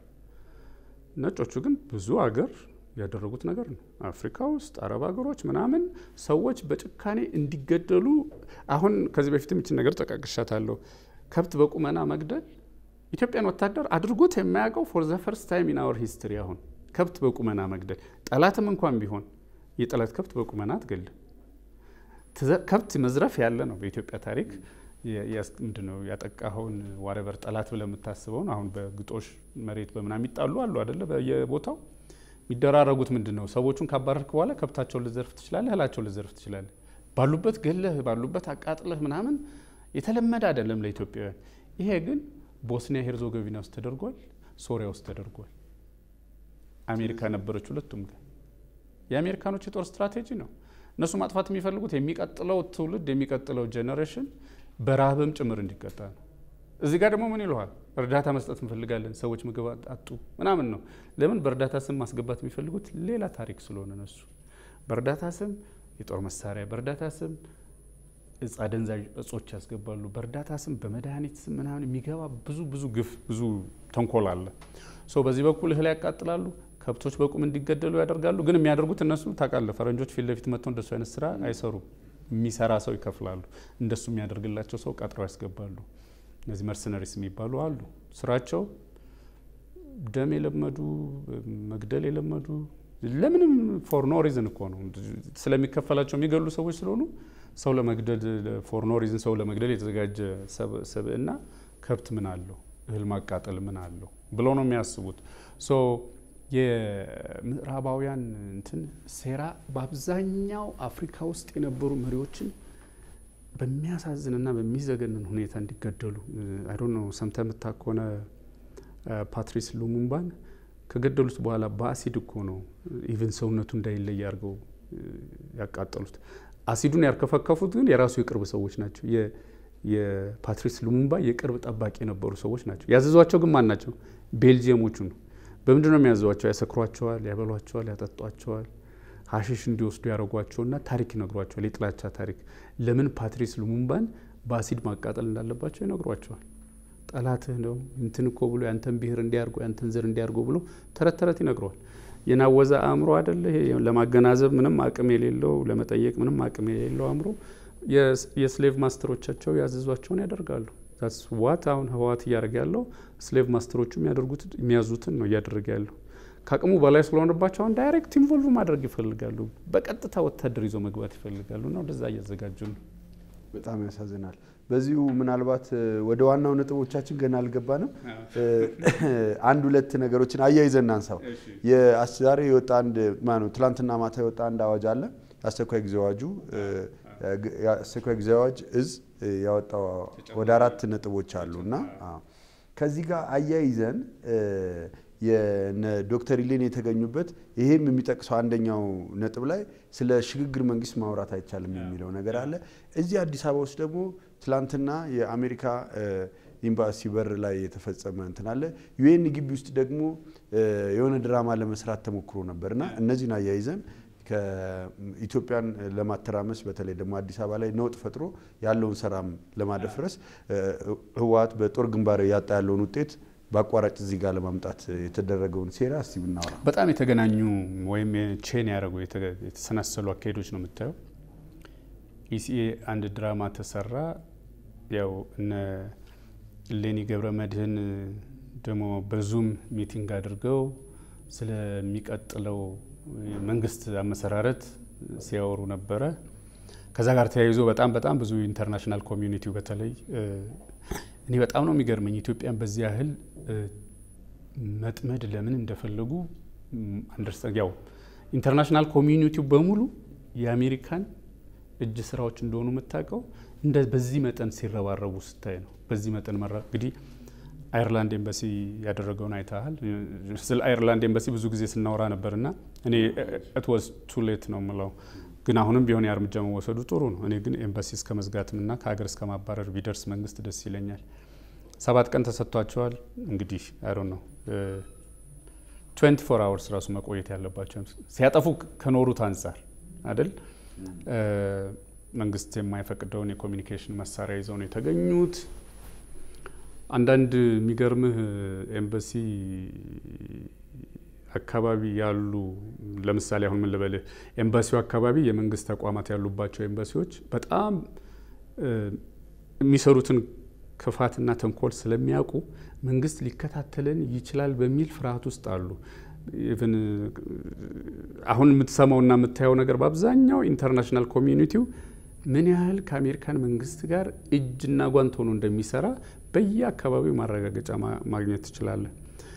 A: ነጮቹ ግን ብዙ አገር ያደረጉት ነገር ነው። አፍሪካ ውስጥ አረብ ሀገሮች ምናምን ሰዎች በጭካኔ እንዲገደሉ አሁን ከዚህ በፊትም ይችን ነገር ጠቃቅሻታለሁ። ከብት በቁመና መግደል ኢትዮጵያን ወታደር አድርጎት የማያውቀው ፎር ዘ ፈርስት ታይም ኢን አወር ሂስትሪ። አሁን ከብት በቁመና መግደል ጠላትም እንኳን ቢሆን የጠላት ከብት በቁመና አትገልም። ከብት መዝረፍ ያለ ነው በኢትዮጵያ ታሪክ ምንድን ነው ያጠቃኸውን ዋረበር ጠላት ብለህ የምታስበውን አሁን በግጦሽ መሬት በምናምን የሚጣሉ አሉ አደለ? በየቦታው የሚደራረጉት ምንድን ነው? ሰዎቹን ካባረርክ በኋላ ከብታቸውን ልዘርፍ ትችላለህ፣ እህላቸውን ልዘርፍ ትችላለህ። ባሉበት ገለህ ባሉበት አቃጥለህ ምናምን የተለመደ አይደለም ለኢትዮጵያውያን። ይሄ ግን ቦስኒያ ሄርዞጎቪና ውስጥ ተደርጓል፣ ሶሪያ ውስጥ ተደርጓል። አሜሪካ ነበረች ሁለቱም ጋር። የአሜሪካኖች የጦር ስትራቴጂ ነው። እነሱ ማጥፋት የሚፈልጉት የሚቀጥለው ትውልድ የሚቀጥለው ጄኔሬሽን በረሃብም ጭምር እንዲቀጣ ነው። እዚህ ጋር ደግሞ ምን ይለዋል? እርዳታ መስጠት እንፈልጋለን፣ ሰዎች ምግብ አጡ ምናምን ነው። ለምን በእርዳታ ስም ማስገባት የሚፈልጉት ሌላ ታሪክ ስለሆነ ነሱ በእርዳታ ስም የጦር መሳሪያ፣ በእርዳታ ስም እጽ አደንዛዥ እጾች ያስገባሉ። በእርዳታ ስም በመድኃኒት ስም ምናምን የሚገባ ብዙ ብዙ ግፍ ብዙ ተንኮል አለ። ሶ በዚህ በኩል እህል ያቃጥላሉ፣ ከብቶች በቁም እንዲገደሉ ያደርጋሉ። ግን የሚያደርጉት እነሱ ታውቃለህ፣ ፈረንጆች ፊት ለፊት መጥተው እንደሱ አይነት ስራ አይሰሩም። የሚሰራ ሰው ይከፍላሉ። እንደሱ የሚያደርግላቸው ሰው ቀጥረው ያስገባሉ። እነዚህ መርሰነሪስ የሚባሉ አሉ። ስራቸው ደም የለመዱ መግደል የለመዱ ለምንም ፎር ኖ ሪዝን እኮ ነው ስለሚከፈላቸው የሚገሉ ሰዎች ስለሆኑ ሰው ለመግደል ፎር ኖ ሪዝን ሰው ለመግደል የተዘጋጀ ሰብእና ከብት ምን አለው እህል ማቃጠል ምን አለው ብለው ነው የሚያስቡት። ሶ የምዕራባውያን እንትን ሴራ በአብዛኛው አፍሪካ ውስጥ የነበሩ መሪዎችን በሚያሳዝንና በሚዘገንን ሁኔታ እንዲገደሉ አይ ዶንት ኖ ሰምተህ የምታውቅ ከሆነ ፓትሪስ ሉሙምባን ከገደሉት በኋላ በአሲድ እኮ ነው ኢቨን ሰውነቱ እንዳይለይ አድርገው ያቃጠሉት። አሲዱን ያርከፈከፉት ግን የራሱ የቅርብ ሰዎች ናቸው። የፓትሪስ ሉሙምባ የቅርብ ጠባቂ የነበሩ ሰዎች ናቸው። ያዘዟቸው ግን ማን ናቸው? ቤልጅየሞቹ ነው። በምንድን ነው የሚያዘዟቸው? ያሰክሯቸዋል፣ ያበሏቸዋል፣ ያጠጧቸዋል፣ ሀሺሽ እንዲወስዱ ያደረጓቸውና ታሪክ ይነግሯቸዋል። የጥላቻ ታሪክ። ለምን ፓትሪስ ሉሙምባን በአሲድ ማቃጠል እንዳለባቸው ይነግሯቸዋል። ጠላትህ ነው እንትን እኮ ብሎ ያንተን ብሔር እንዲያርጎ ያንተን ዘር እንዲያርጎ ብሎ ተረት ተረት ይነግረዋል። የናወዘ አእምሮ አደለ ይሄ ለማገናዘብ ምንም አቅም የሌለው ለመጠየቅ ምንም አቅም የሌለው አእምሮ የስሌቭ ማስተሮቻቸው ያዘዟቸውን ያደርጋሉ። ዛትስ ዋት አሁን ህወሓት እያደረገ ያለው ስሌቭ ማስተሮቹ የሚያደርጉት የሚያዙትን ነው እያደረገ ያለው። ከአቅሙ በላይ ስለሆነባቸው አሁን ዳይሬክት ኢንቮልቭ ማድረግ ይፈልጋሉ። በቀጥታ ወታደር ይዞ መግባት ይፈልጋሉ እና ወደዛ እያዘጋጁ ነው።
C: በጣም ያሳዝናል። በዚሁ ምናልባት ወደ ዋናው ነጥቦቻችን ገና አልገባንም። አንድ ሁለት ነገሮችን አያይዘን እናንሳው። ዛሬ የወጣ አንድ ማነው ትላንትና ማታ የወጣ አንድ አዋጅ አለ። አስቸኳይ ጊዜ አዋጁ የአስቸኳይ ጊዜ አዋጅ እዝ ያወጣው ወደ አራት ነጥቦች አሉ እና ከዚህ ጋር አያይዘን የነ ዶክተር ኢሌኒ የተገኙበት ይሄም የሚጠቅሰው አንደኛው ነጥብ ላይ ስለ ሽግግር መንግስት ማውራት አይቻልም የሚለው ነገር አለ። እዚህ አዲስ አበባ ውስጥ ደግሞ ትላንትና የአሜሪካ ኤምባሲ በር ላይ የተፈጸመ እንትን አለ። ዩኤን ግቢ ውስጥ ደግሞ የሆነ ድራማ ለመስራት ተሞክሮ ነበርና እነዚህን አያይዘን ከኢትዮጵያን ለማተራመስ በተለይ ደግሞ አዲስ አበባ ላይ ነውጥ ፈጥሮ ያለውን ሰላም ለማደፍረስ ህወሓት በጦር ግንባር ያጣ ያለውን ውጤት በአቋራጭ እዚህ ጋር ለማምጣት የተደረገውን ሴራ እስቲ ብናወራ።
A: በጣም የተገናኙ ወይም ቼን ያደረጉ የተሰናሰሉ አካሄዶች ነው የምታየው። ኢሲኤ አንድ ድራማ ተሰራ። ያው እነ ሌኒ ገብረ መድህን ደግሞ በዙም ሚቲንግ አድርገው ስለሚቀጥለው መንግስት አመሰራረት ሲያወሩ ነበረ። ከዛ ጋር ተያይዞ በጣም በጣም ብዙ ኢንተርናሽናል ኮሚዩኒቲው በተለይ እኔ በጣም ነው የሚገርመኝ ኢትዮጵያን በዚህ ያህል መጥመድ ለምን እንደፈለጉ አንደርስታንድ ያው ኢንተርናሽናል ኮሚዩኒቲው በሙሉ የአሜሪካን እጅ ስራዎች እንደሆኑ የምታውቀው እንደ በዚህ መጠን ሲረባረቡ ስታይ ነው። በዚህ መጠን መራ እንግዲህ አይርላንድ ኤምባሲ ያደረገውን አይተሃል። ስለ አይርላንድ ኤምባሲ ብዙ ጊዜ ስናወራ ነበር እና እኔ ኢት ዋዝ ቱ ሌት ነው የምለው፣ ግን አሁንም ቢሆን ያ እርምጃ መወሰዱ ጥሩ ነው። እኔ ግን ኤምባሲ እስከ መዝጋትምና ከሀገር እስከ ማባረር ቢደርስ መንግስት ደስ ይለኛል። ሰባት ቀን ተሰጥቷቸዋል። እንግዲህ አይሮ ነው ትዌንቲ ፎር አወርስ ራሱ መቆየት ያለባቸው ሲያጠፉ ከኖሩት አንጻር አይደል መንግስት የማይፈቅደውን የኮሚኒኬሽን መሳሪያ ይዘው ነው የተገኙት። አንዳንድ የሚገርምህ ኤምባሲ አካባቢ ያሉ ለምሳሌ አሁን ምን ልበልህ፣ ኤምባሲው አካባቢ የመንግስት ተቋማት ያሉባቸው ኤምባሲዎች በጣም የሚሰሩትን ክፋትና ተንኮል ስለሚያውቁ መንግስት ሊከታተለን ይችላል በሚል ፍርሃት ውስጥ አሉ። ኢቭን አሁን የምትሰማውና የምታየው ነገር በአብዛኛው ኢንተርናሽናል ኮሚዩኒቲው ምን ያህል ከአሜሪካን መንግስት ጋር እጅና ጓንት ሆኖ እንደሚሰራ በየአካባቢው ማረጋገጫ ማግኘት ትችላለህ።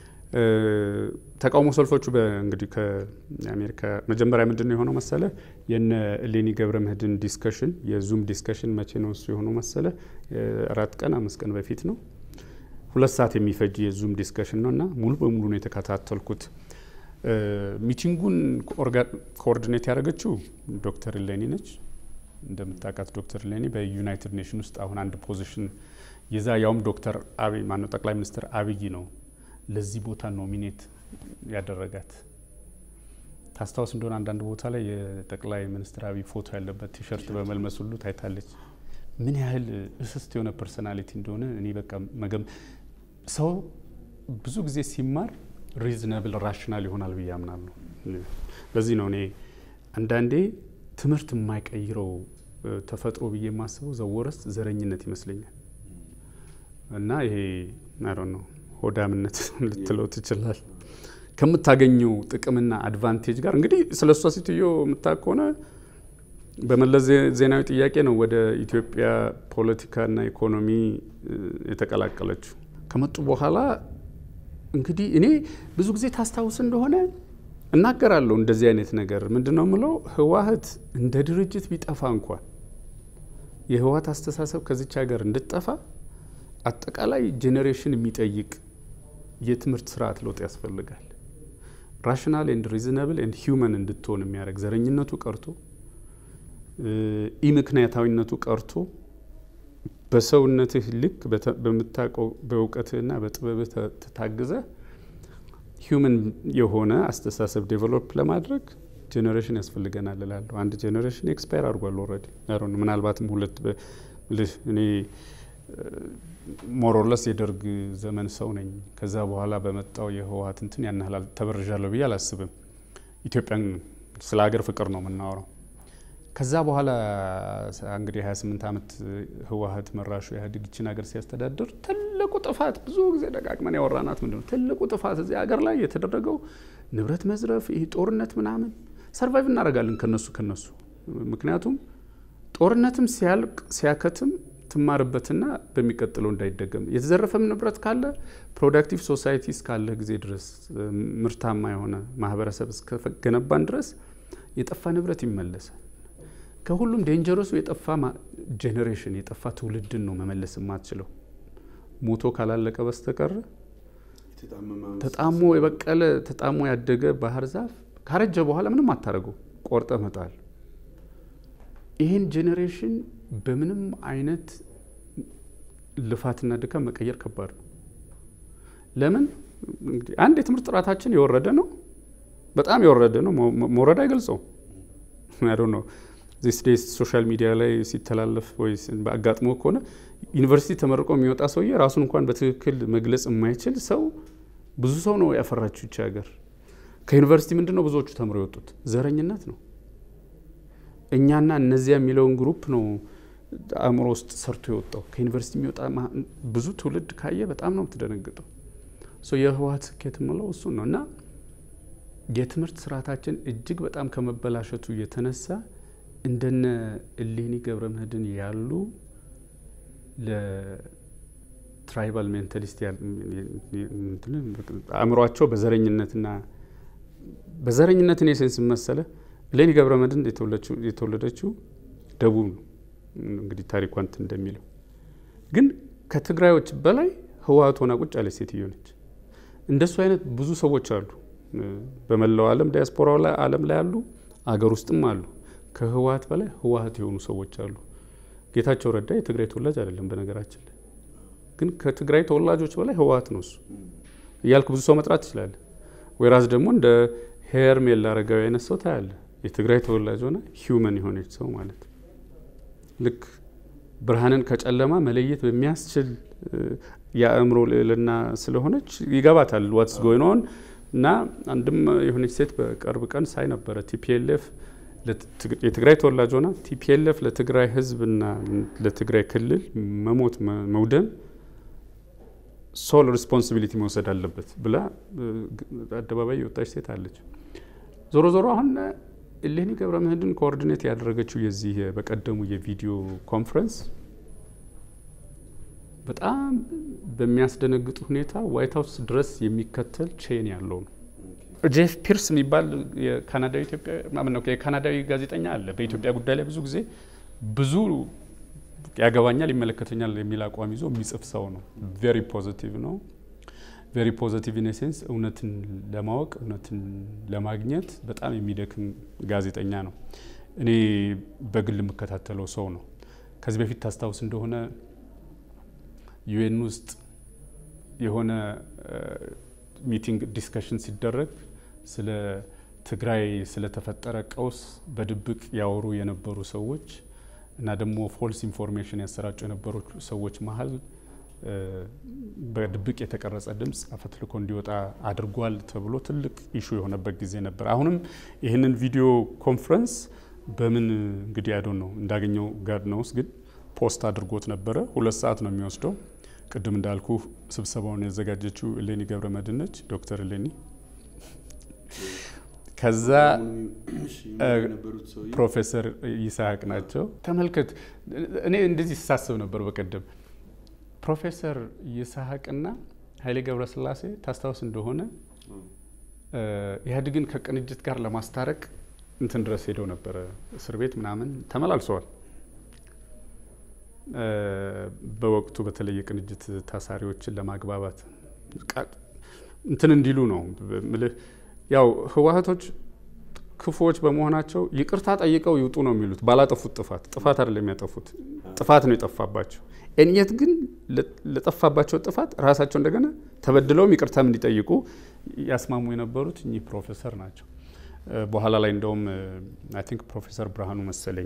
A: ተቃውሞ ሰልፎቹ እንግዲህ ከአሜሪካ መጀመሪያ ምንድን ነው የሆነው መሰለ የነ ሌኒ ገብረ ምህድን ዲስከሽን የዙም ዲስከሽን መቼ ነው እሱ የሆነው መሰለ አራት ቀን አምስት ቀን በፊት ነው። ሁለት ሰዓት የሚፈጅ የዙም ዲስከሽን ነው እና ሙሉ በሙሉ ነው የተከታተልኩት። ሚቲንጉን ኮኦርዲኔት ያደረገችው ዶክተር ሌኒ ነች። እንደምታውቃት ዶክተር ሌኒ በዩናይትድ ኔሽን ውስጥ አሁን አንድ ፖዚሽን የዛ ያውም ዶክተር አብይ ማነው ጠቅላይ ሚኒስትር አብይ ነው ለዚህ ቦታ ኖሚኔት ያደረጋት። ታስታውስ እንደሆነ አንዳንድ ቦታ ላይ የጠቅላይ ሚኒስትር አብይ ፎቶ ያለበት ቲሸርት በመልመስ ሁሉ ታይታለች። ምን ያህል እስስት የሆነ ፐርሶናሊቲ እንደሆነ እኔ በቃ መገም ሰው ብዙ ጊዜ ሲማር ሪዝነብል ራሽናል ይሆናል ብዬ አምናለሁ። ለዚህ ነው እኔ አንዳንዴ ትምህርት የማይቀይረው ተፈጥሮ ብዬ የማስበው ዘወረስት ዘረኝነት ይመስለኛል። እና ይሄ አይ ነው ሆዳምነት ልትለው ትችላል። ከምታገኘው ጥቅምና አድቫንቴጅ ጋር እንግዲህ ስለ እሷ ሴትዮ የምታውቅ ከሆነ በመለስ ዜናዊ ጥያቄ ነው ወደ ኢትዮጵያ ፖለቲካና ኢኮኖሚ የተቀላቀለችው። ከመጡ በኋላ እንግዲህ እኔ ብዙ ጊዜ ታስታውስ እንደሆነ እናገራለሁ እንደዚህ አይነት ነገር ምንድን ነው የምለው፣ ህወሓት እንደ ድርጅት ቢጠፋ እንኳን የህወሓት አስተሳሰብ ከዚች ሀገር እንድጠፋ አጠቃላይ ጄኔሬሽን የሚጠይቅ የትምህርት ስርዓት ለውጥ ያስፈልጋል። ራሽናል ኤንድ ሪዝነብል ኤንድ ሂውመን እንድትሆን የሚያደርግ ዘረኝነቱ ቀርቶ ኢምክንያታዊነቱ ቀርቶ በሰውነትህ ልክ በምታውቀው በእውቀትህና በጥበብህ ተታግዘ ሂውመን የሆነ አስተሳሰብ ዴቨሎፕ ለማድረግ ጄኔሬሽን ያስፈልገናል እላለሁ። አንድ ጄኔሬሽን ኤክስፓየር አድርጓል ኦልሬዲ። ምናልባትም ሁለት እኔ ሞሮለስ የደርግ ዘመን ሰው ነኝ። ከዛ በኋላ በመጣው የህወሓት እንትን ያን ያህል ተበርዣለሁ ብዬ አላስብም። ኢትዮጵያን ስለ ሀገር ፍቅር ነው የምናወራው። ከዛ በኋላ እንግዲህ 28 ዓመት ህወሓት መራሹ ኢህአዴግ ይችን ሀገር ሲያስተዳድር ትልቁ ጥፋት ብዙ ጊዜ ደጋግመን ያወራናት ምንድን ነው? ትልቁ ጥፋት እዚህ ሀገር ላይ የተደረገው ንብረት መዝረፍ፣ ይህ ጦርነት ምናምን ሰርቫይቭ እናደርጋለን ከነሱ ከነሱ ምክንያቱም ጦርነትም ሲያልቅ ሲያከትም ትማርበትና በሚቀጥለው እንዳይደገም የተዘረፈም ንብረት ካለ ፕሮዳክቲቭ ሶሳይቲ እስካለ ጊዜ ድረስ ምርታማ የሆነ ማህበረሰብ እስከገነባን ድረስ የጠፋ ንብረት ይመለሳል። ከሁሉም ዴንጀረሱ የጠፋ ጄኔሬሽን የጠፋ ትውልድን ነው መመለስ የማትችለው ሞቶ ካላለቀ በስተቀር ተጣሞ የበቀለ ተጣሞ ያደገ ባህር ዛፍ ካረጀ በኋላ ምንም አታደርገው፣ ቆርጠ መጣል። ይህን ጄኔሬሽን በምንም አይነት ልፋትና ድካም መቀየር ከባድ ነው። ለምን እንግዲህ አንድ የትምህርት ጥራታችን የወረደ ነው፣ በጣም የወረደ ነው። መውረድ አይገልጸውም። አይ ነው ዚስ ዴይስ ሶሻል ሚዲያ ላይ ሲተላለፍ ወይ አጋጥሞ ከሆነ ዩኒቨርሲቲ ተመርቆ የሚወጣ ሰውዬ ራሱን እንኳን በትክክል መግለጽ የማይችል ሰው ብዙ ሰው ነው ያፈራችው ይቺ ሀገር። ከዩኒቨርሲቲ ምንድን ነው ብዙዎቹ ተምረው የወጡት? ዘረኝነት ነው። እኛና እነዚያ የሚለውን ግሩፕ ነው አእምሮ ውስጥ ሰርቶ የወጣው። ከዩኒቨርሲቲ የሚወጣ ብዙ ትውልድ ካየ በጣም ነው የምትደነግጠው። የህወሓት ስኬት የምለው እሱን ነው እና የትምህርት ስርዓታችን እጅግ በጣም ከመበላሸቱ የተነሳ እንደነ እሌኒ ገብረ ምህድን ያሉ ለትራይባል ሜንታሊስት አእምሯቸው በዘረኝነትና በዘረኝነት እኔ ሴንስ መሰለ እሌኒ ገብረ ምህድን የተወለደችው ደቡብ ነው። እንግዲህ ታሪኳን እንደሚለው ግን ከትግራዮች በላይ ህወሓት ሆና ቁጭ ያለች ሴትዮ ነች። እንደሱ አይነት ብዙ ሰዎች አሉ። በመላው ዓለም ዲያስፖራ ዓለም ላይ አሉ፣ አገር ውስጥም አሉ። ከህወሓት በላይ ህወሓት የሆኑ ሰዎች አሉ። ጌታቸው ረዳ የትግራይ ተወላጅ አይደለም በነገራችን ላይ ግን ከትግራይ ተወላጆች በላይ ህወሓት ነው እሱ እያልክ ብዙ ሰው መጥራት ትችላለህ። ወይራስ ደግሞ እንደ ሄርሜላ አረጋዊ አይነት ሰው ታያለ። የትግራይ ተወላጅ ሆነ ሂውመን የሆነች ሰው ማለት ልክ ብርሃንን ከጨለማ መለየት በሚያስችል የአእምሮ ልዕልና ስለሆነች ይገባታል ዋትስ ጎይን ኦን እና አንድም የሆነች ሴት በቅርብ ቀን ሳይ ነበረ ቲፒኤልኤፍ የትግራይ ተወላጅ ሆና ቲፒኤልኤፍ ለትግራይ ህዝብና ለትግራይ ክልል መሞት መውደም ሶል ሪስፖንሲቢሊቲ መውሰድ አለበት ብላ አደባባይ የወጣች ሴት አለች። ዞሮ ዞሮ አሁን እሌኒ ገብረ ምህድን ኮኦርዲኔት ያደረገችው የዚህ በቀደሙ የቪዲዮ ኮንፈረንስ በጣም በሚያስደነግጥ ሁኔታ ዋይት ሀውስ ድረስ የሚከተል ቼን ያለው ነው። ጄፍ ፒርስ የሚባል የካናዳዊ ኢትዮጵያ ነው የካናዳዊ ጋዜጠኛ አለ። በኢትዮጵያ ጉዳይ ላይ ብዙ ጊዜ ብዙ ያገባኛል፣ ይመለከተኛል የሚል አቋም ይዞ የሚጽፍ ሰው ነው። ቬሪ ፖዚቲቭ ነው። ቬሪ ፖዚቲቭ ኢን ሴንስ እውነትን ለማወቅ እውነትን ለማግኘት በጣም የሚደክም ጋዜጠኛ ነው። እኔ በግል የምከታተለው ሰው ነው። ከዚህ በፊት ታስታውስ እንደሆነ ዩኤን ውስጥ የሆነ ሚቲንግ ዲስከሽን ሲደረግ ስለ ትግራይ ስለተፈጠረ ቀውስ በድብቅ ያወሩ የነበሩ ሰዎች እና ደግሞ ፎልስ ኢንፎርሜሽን ያሰራጩ የነበሩ ሰዎች መሀል በድብቅ የተቀረጸ ድምፅ አፈትልኮ እንዲወጣ አድርጓል ተብሎ ትልቅ ኢሹ የሆነበት ጊዜ ነበር። አሁንም ይህንን ቪዲዮ ኮንፈረንስ በምን እንግዲህ አይዶ ነው እንዳገኘው ጋድ ነውስ ግን ፖስት አድርጎት ነበረ። ሁለት ሰዓት ነው የሚወስደው። ቅድም እንዳልኩ ስብሰባውን ያዘጋጀችው እሌኒ ገብረ መድህን ነች፣ ዶክተር እሌኒ ከዛ ፕሮፌሰር ይስሐቅ ናቸው። ተመልከት፣ እኔ እንደዚህ ስሳስብ ነበር በቀደም ፕሮፌሰር ይስሐቅና ኃይሌ ገብረስላሴ ታስታውስ እንደሆነ ኢህአዴግን ከቅንጅት ጋር ለማስታረቅ እንትን ድረስ ሄደው ነበረ፣ እስር ቤት ምናምን ተመላልሰዋል። በወቅቱ በተለይ የቅንጅት ታሳሪዎችን ለማግባባት እንትን እንዲሉ ነው ምልህ ያው ህወሀቶች ክፉዎች በመሆናቸው ይቅርታ ጠይቀው ይውጡ ነው የሚሉት። ባላጠፉት ጥፋት ጥፋት አይደለም የሚያጠፉት ጥፋት ነው የጠፋባቸው። እኝት ግን ለጠፋባቸው ጥፋት ራሳቸው እንደገና ተበድለውም ይቅርታም እንዲጠይቁ ያስማሙ የነበሩት እኚህ ፕሮፌሰር ናቸው። በኋላ ላይ እንደውም አይ ቲንክ ፕሮፌሰር ብርሃኑ መሰለኝ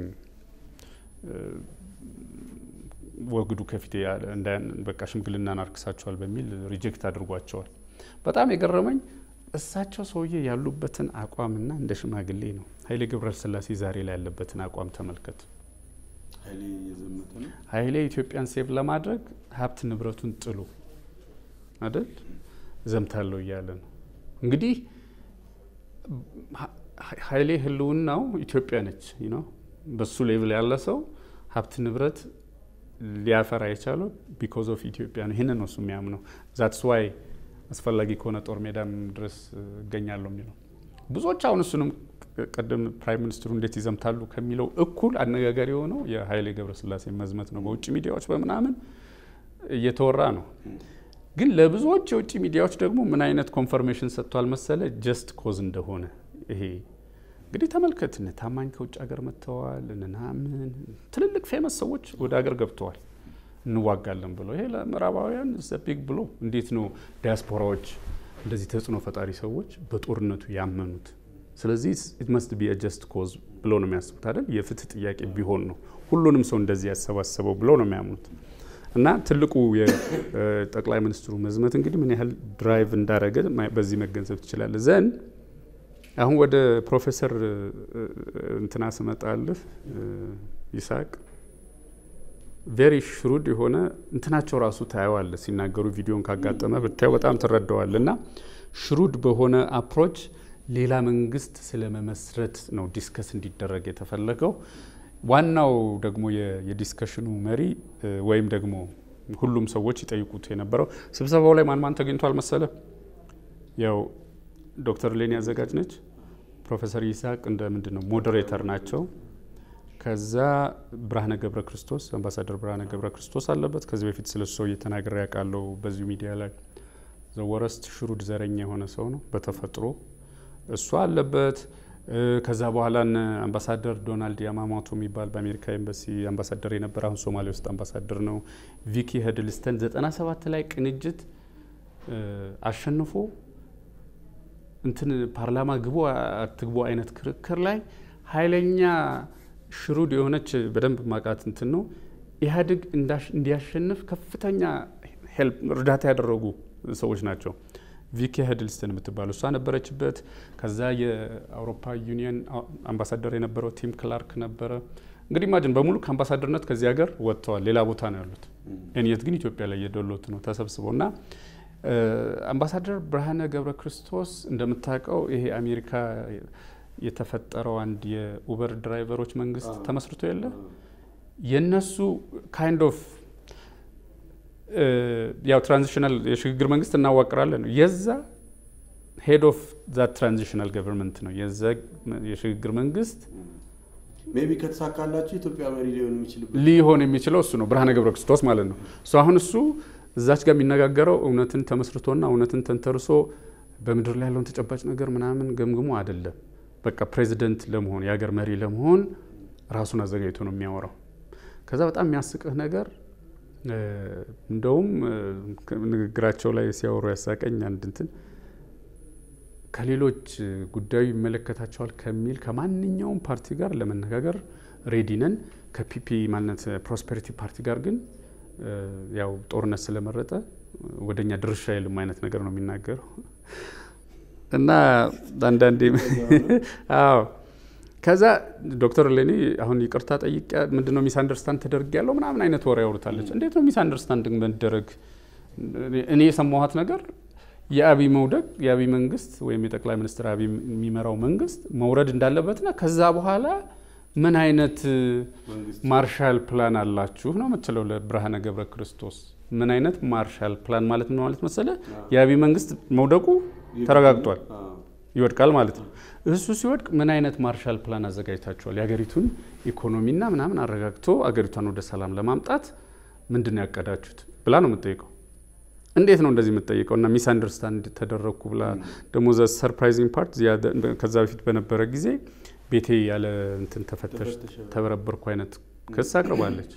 A: ወግዱ ከፊቴ በቃ ሽምግልናን አርክሳቸዋል በሚል ሪጀክት አድርጓቸዋል። በጣም የገረመኝ እሳቸው ሰውዬ ያሉበትን አቋምና እንደ ሽማግሌ ነው። ኃይሌ ገብረስላሴ ዛሬ ላይ ያለበትን አቋም ተመልከት። ኃይሌ ኢትዮጵያን ሴቭ ለማድረግ ሀብት ንብረቱን ጥሎ አይደል ዘምታለሁ እያለ ነው። እንግዲህ ኃይሌ ህልውናው ኢትዮጵያ ነች ነው። በሱ ሌቭል ያለ ሰው ሀብት ንብረት ሊያፈራ የቻለው ቢኮዝ ኦፍ ኢትዮጵያ ነው። ይህንን ነው እሱ የሚያምነው። ዛትስ ዋይ አስፈላጊ ከሆነ ጦር ሜዳም ድረስ እገኛለሁ የሚለው ብዙዎች አሁን እሱንም ቀደም ፕራይም ሚኒስትሩ እንዴት ይዘምታሉ ከሚለው እኩል አነጋጋሪ የሆነው የኃይሌ ገብረስላሴ መዝመት ነው። በውጭ ሚዲያዎች በምናምን እየተወራ ነው። ግን ለብዙዎች የውጭ ሚዲያዎች ደግሞ ምን አይነት ኮንፈርሜሽን ሰጥቷል መሰለ ጀስት ኮዝ እንደሆነ ይሄ እንግዲህ ተመልከት። እነ ታማኝ ከውጭ ሀገር መጥተዋል። ምናምን ትልልቅ ፌመስ ሰዎች ወደ ሀገር ገብተዋል እንዋጋለን ብሎ ይሄ ለምዕራባውያን ቢግ ብሎ እንዴት ነው ዲያስፖራዎች እንደዚህ ተጽዕኖ ፈጣሪ ሰዎች በጦርነቱ ያመኑት? ስለዚህ ኢት መስት ቢ ጀስት ኮዝ ብሎ ነው የሚያስቡት አይደል? የፍትህ ጥያቄ ቢሆን ነው ሁሉንም ሰው እንደዚህ ያሰባሰበው ብሎ ነው የሚያምኑት። እና ትልቁ የጠቅላይ ሚኒስትሩ መዝመት እንግዲህ ምን ያህል ድራይቭ እንዳደረገ በዚህ መገንዘብ ትችላለህ። ዘን አሁን ወደ ፕሮፌሰር እንትና ስመጣልህ ይስሐቅ ቬሪ ሽሩድ የሆነ እንትናቸው ራሱ ታየዋለ ሲናገሩ ቪዲዮን ካጋጠመ ብታየው በጣም ትረዳዋል። እና ሽሩድ በሆነ አፕሮች ሌላ መንግስት ስለመመስረት ነው ዲስከስ እንዲደረግ የተፈለገው። ዋናው ደግሞ የዲስከሽኑ መሪ ወይም ደግሞ ሁሉም ሰዎች ይጠይቁት የነበረው ስብሰባው ላይ ማን ማን ተገኝቷል መሰለ? ያው ዶክተር ሌኒ አዘጋጅ ነች። ፕሮፌሰር ይስሐቅ እንደ ምንድን ነው ሞዴሬተር ናቸው። ከዛ ብርሃነ ገብረ ክርስቶስ አምባሳደር ብርሃነ ገብረ ክርስቶስ አለበት። ከዚህ በፊት ስለ ሰው እየተናገረ ያውቃለው በዚሁ ሚዲያ ላይ ዘወረስት ሽሩድ ዘረኛ የሆነ ሰው ነው በተፈጥሮ እሱ አለበት። ከዛ በኋላ አምባሳደር ዶናልድ ያማሞቶ የሚባል በአሜሪካ ኤምባሲ አምባሳደር የነበረ አሁን ሶማሌ ውስጥ አምባሳደር ነው። ቪኪ ሄድልስተን 97 ላይ ቅንጅት አሸንፎ እንትን ፓርላማ ግቡ አትግቡ አይነት ክርክር ላይ ኃይለኛ ሽሩድ የሆነች በደንብ ማቃት እንትን ነው ኢህአዴግ እንዲያሸንፍ ከፍተኛ እርዳታ ያደረጉ ሰዎች ናቸው። ቪኪ ሄድልስተን የምትባሉ እሷ ነበረችበት። ከዛ የአውሮፓ ዩኒየን አምባሳደር የነበረው ቲም ክላርክ ነበረ። እንግዲህ ማጅን በሙሉ ከአምባሳደርነት ከዚህ ሀገር ወጥተዋል። ሌላ ቦታ ነው ያሉት። እኔት ግን ኢትዮጵያ ላይ የደሎት ነው ተሰብስበው እና አምባሳደር ብርሃነ ገብረ ክርስቶስ እንደምታውቀው ይሄ አሜሪካ የተፈጠረው አንድ የኡበር ድራይቨሮች መንግስት ተመስርቶ የለ የነሱ ካይንድ ኦፍ ያው ትራንዚሽናል የሽግግር መንግስት እናዋቅራለን ነው የዛ ሄድ ኦፍ ዛት ትራንዚሽናል ገቨርንመንት ነው የዛ የሽግግር መንግስት
C: ሜቢ ከተሳካላቸው ኢትዮጵያ መሪ ሊሆን የሚችልበት
A: ሊሆን የሚችለው እሱ ነው ብርሃነ ገብረ ክርስቶስ ማለት ነው። እሱ አሁን እሱ እዛች ጋር የሚነጋገረው እውነትን ተመስርቶና እውነትን ተንተርሶ በምድር ላይ ያለውን ተጨባጭ ነገር ምናምን ገምግሞ አይደለም። በቃ ፕሬዚደንት ለመሆን የሀገር መሪ ለመሆን ራሱን አዘጋጅቶ ነው የሚያወራው። ከዛ በጣም የሚያስቅህ ነገር እንደውም ንግግራቸው ላይ ሲያወሩ ያሳቀኝ አንድ እንትን ከሌሎች ጉዳዩ ይመለከታቸዋል ከሚል ከማንኛውም ፓርቲ ጋር ለመነጋገር ሬዲ ነን፣ ከፒፒ ማለት ፕሮስፔሪቲ ፓርቲ ጋር ግን ያው ጦርነት ስለመረጠ ወደኛ ድርሻ የለም አይነት ነገር ነው የሚናገረው እና አንዳንዴ አዎ ከዛ ዶክተር ሌኒ አሁን ይቅርታ ጠይቄ ምንድነው ሚስ አንደርስታንድ ተደርግ ያለው ምናምን አይነት ወሬ ያወሩታለች። እንዴት ነው ሚስ አንደርስታንድ መደረግ? እኔ የሰማኋት ነገር የአብይ መውደቅ የአብይ መንግስት ወይም የጠቅላይ ሚኒስትር አብይ የሚመራው መንግስት መውረድ እንዳለበትና ከዛ በኋላ ምን አይነት ማርሻል ፕላን አላችሁ ነው የምትለው ለብርሃነ ገብረ ክርስቶስ። ምን አይነት ማርሻል ፕላን ማለት ምን ማለት መሰለ? የአብይ መንግስት መውደቁ ተረጋግጧል፣ ይወድቃል ማለት ነው። እሱ ሲወድቅ ምን አይነት ማርሻል ፕላን አዘጋጅታችኋል? የሀገሪቱን ኢኮኖሚና ምናምን አረጋግቶ አገሪቷን ወደ ሰላም ለማምጣት ምንድን ነው ያቀዳችሁት ብላ ነው የምጠይቀው። እንዴት ነው እንደዚህ የምትጠይቀው? እና ሚስ አንደርስታንድ ተደረግኩ ብላ ደግሞ ዘ ሰርፕራይዚንግ ፓርት ከዛ በፊት በነበረ ጊዜ ቤቴ ያለ እንትን ተፈተሽ ተበረበርኩ አይነት ክስ አቅርባለች።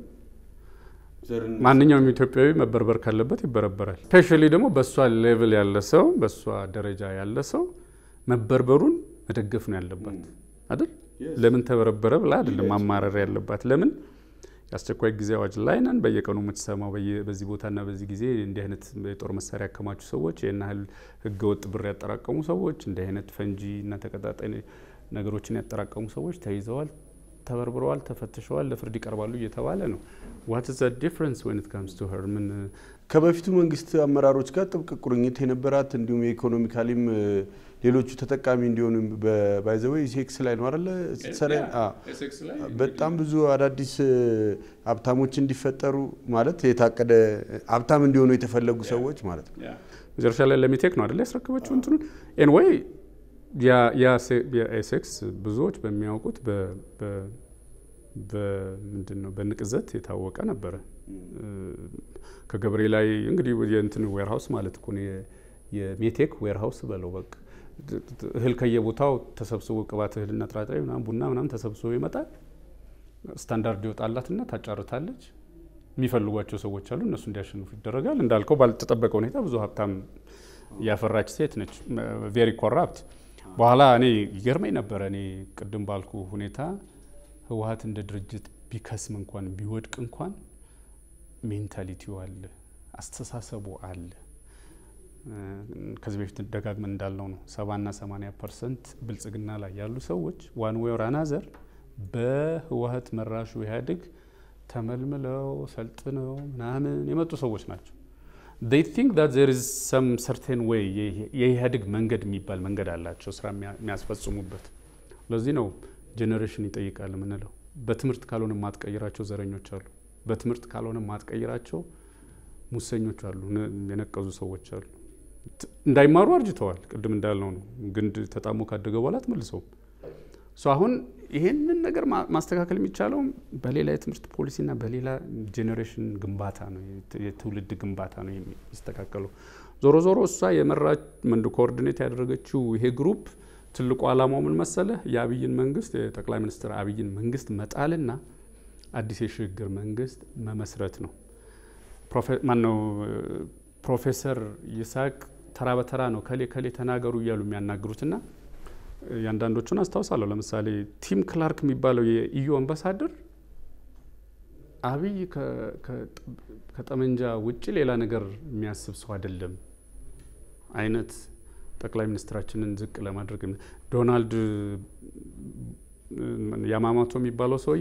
A: ማንኛውም ኢትዮጵያዊ መበርበር ካለበት ይበረበራል። ስፔሻሊ ደግሞ በእሷ ሌቭል ያለ ሰው በእሷ ደረጃ ያለ ሰው መበርበሩን መደገፍ ነው ያለባት አይደል? ለምን ተበረበረ ብላ አይደለም ማማረር ያለባት። ለምን የአስቸኳይ ጊዜ አዋጅ ላይ ነን። በየቀኑ የምትሰማው በዚህ ቦታና በዚህ ጊዜ እንዲህ አይነት የጦር መሳሪያ ያከማቹ ሰዎች፣ ይህን ያህል ህገወጥ ብር ያጠራቀሙ ሰዎች፣ እንዲህ አይነት ፈንጂ እና ተቀጣጣይ ነገሮችን ያጠራቀሙ ሰዎች ተይዘዋል፣ ተበርብረዋል፣ ተፈትሸዋል፣ ለፍርድ ይቀርባሉ እየተባለ ነው። ዋት ዘ ዲፍረንስ ወን ኢት ካምስ ቱ ሄር ምን
C: ከበፊቱ መንግስት አመራሮች ጋር ጥብቅ ቁርኝት የነበራት እንዲሁም የኢኮኖሚካሊም ሌሎቹ ተጠቃሚ እንዲሆኑ ባይዘወይ ሴክስ ላይ ነው አለ ሰራ በጣም ብዙ አዳዲስ ሀብታሞች እንዲፈጠሩ ማለት የታቀደ ሀብታም እንዲሆኑ የተፈለጉ ሰዎች ማለት ነው።
A: መጨረሻ ላይ ለሚቴክ ነው አደለ ያስረከበችው እንትኑን ኤንወይ የሴክስ ብዙዎች በሚያውቁት ምንድን ነው በንቅዘት የታወቀ ነበረ። ከገብሬ ላይ እንግዲህ የእንትን ዌርሃውስ ማለት እኮ የሜቴክ ዌርሃውስ በለው በቃ እህል ከየቦታው ተሰብስቦ ቅባት እህልና ጥራጥሬ ምናምን ቡና ምናምን ተሰብስቦ ይመጣል። ስታንዳርድ ይወጣላትና ታጫርታለች። የሚፈልጓቸው ሰዎች አሉ፣ እነሱ እንዲያሸንፉ ይደረጋል። እንዳልከው ባልተጠበቀ ሁኔታ ብዙ ሀብታም ያፈራች ሴት ነች። ቬሪ ኮራፕት። በኋላ እኔ ይገርመኝ ነበረ። እኔ ቅድም ባልኩ ሁኔታ ህወሀት እንደ ድርጅት ቢከስም እንኳን ቢወድቅ እንኳን ሜንታሊቲው አለ፣ አስተሳሰቡ አለ። ከዚህ በፊት ደጋግመን እንዳልነው ነው ሰባና ሰማኒያ ፐርሰንት ብልጽግና ላይ ያሉ ሰዎች ዋን ዌይ ኦር አናዘር በህወሀት መራሹ ኢህአዴግ ተመልምለው ሰልጥነው ምናምን የመጡ ሰዎች ናቸው። ዴይ ቲንክ ዳት ዜር ኢዝ ሰም ሰርቴን ዌይ የኢህአዴግ መንገድ የሚባል መንገድ አላቸው ስራ የሚያስፈጽሙበት። ለዚህ ነው ጄኔሬሽን ይጠይቃል የምንለው። በትምህርት ካልሆነ ማትቀይራቸው ዘረኞች አሉ። በትምህርት ካልሆነ ማትቀይራቸው ሙሰኞች አሉ፣ የነቀዙ ሰዎች አሉ። እንዳይማሩ አርጅተዋል። ቅድም እንዳልነው ነው። ግንድ ተጣሞ ካደገ በኋላ አትመልሰውም። አሁን ይሄንን ነገር ማስተካከል የሚቻለው በሌላ የትምህርት ፖሊሲና በሌላ ጄኔሬሽን ግንባታ ነው፣ የትውልድ ግንባታ ነው የሚስተካከለው። ዞሮ ዞሮ እሷ የመራች መንድ ኮኦርዲኔት ያደረገችው ይሄ ግሩፕ ትልቁ ዓላማው ምን መሰለህ? የአብይን መንግስት የጠቅላይ ሚኒስትር አብይን መንግስት መጣልና አዲስ የሽግግር መንግስት መመስረት ነው። ማነው ፕሮፌሰር ይስሐቅ ተራ በተራ ነው ከሌ ከሌ ተናገሩ እያሉ የሚያናግሩትና የአንዳንዶቹን አስታውሳለሁ። ለምሳሌ ቲም ክላርክ የሚባለው የኢዩ አምባሳደር አብይ ከጠመንጃ ውጭ ሌላ ነገር የሚያስብ ሰው አይደለም አይነት ጠቅላይ ሚኒስትራችንን ዝቅ ለማድረግ ዶናልድ ያማማቶ የሚባለው ሰውዬ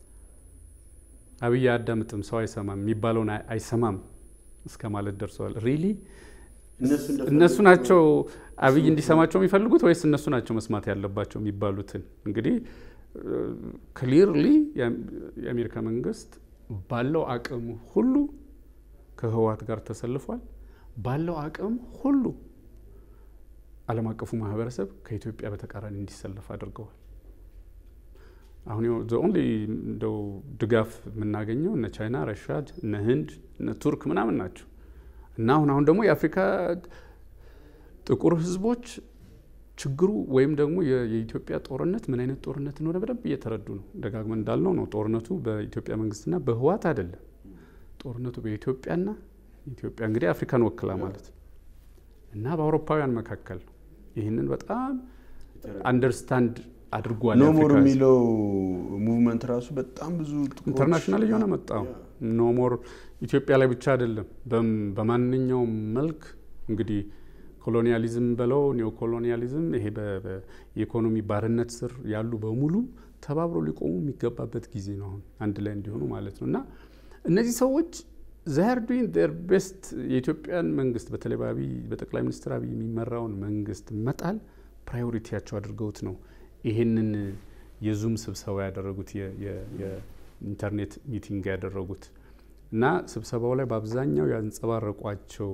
A: አብይ አያዳምጥም፣ ሰው አይሰማም፣ የሚባለውን አይሰማም እስከ ማለት ደርሰዋል። ሪሊ እነሱ ናቸው አብይ እንዲሰማቸው የሚፈልጉት ወይስ እነሱ ናቸው መስማት ያለባቸው የሚባሉትን? እንግዲህ ክሊርሊ የአሜሪካ መንግስት ባለው አቅም ሁሉ ከህወሓት ጋር ተሰልፏል። ባለው አቅም ሁሉ ዓለም አቀፉ ማህበረሰብ ከኢትዮጵያ በተቃራኒ እንዲሰለፍ አድርገዋል። አሁን ኦንሊ እንደው ድጋፍ የምናገኘው እነ ቻይና፣ ረሻድ፣ እነ ህንድ፣ እነ ቱርክ ምናምን ናቸው እና አሁን አሁን ደግሞ የአፍሪካ ጥቁር ህዝቦች ችግሩ ወይም ደግሞ የኢትዮጵያ ጦርነት ምን አይነት ጦርነት እንደሆነ በደንብ እየተረዱ ነው። ደጋግመን እንዳልነው ነው ጦርነቱ በኢትዮጵያ መንግስትና በህወሓት አይደለም። ጦርነቱ በኢትዮጵያና ኢትዮጵያ እንግዲህ አፍሪካን ወክላ ማለት ነው እና በአውሮፓውያን መካከል ነው። ይህንን በጣም አንደርስታንድ አድርጓል።
C: ኖ ሞር
A: የአፍሪካ ህዝብ።
C: የሚለው ሙቭመንት ራሱ በጣም ብዙ ጥቁሮች-
A: ኢንተርናሽናል እየሆነ መጣው። ኖ ሞር ኢትዮጵያ ላይ ብቻ አይደለም፣ በም- በማንኛውም መልክ እንግዲህ ኮሎኒያሊዝም በለው ኒዮ ኮሎኒያሊዝም ይሄ በ- በ- የኢኮኖሚ ባርነት ስር ያሉ በሙሉ ተባብሮ ሊቆሙ የሚገባበት ጊዜ ነው አሁን አንድ ላይ እንዲሆኑ ማለት ነው። እና እነዚህ ሰዎች ዛር ዱይንግ ዴር ቤስት የኢትዮጵያን መንግስት በተለይ በአብይ በጠቅላይ ሚኒስትር አብይ የሚመራውን መንግስት መጣል ፕራዮሪቲያቸው አድርገውት ነው ይሄንን የዙም ስብሰባ ያደረጉት የ- የ- የኢንተርኔት ሚቲንግ ያደረጉት እና ስብሰባው ላይ በአብዛኛው ያንጸባረቋቸው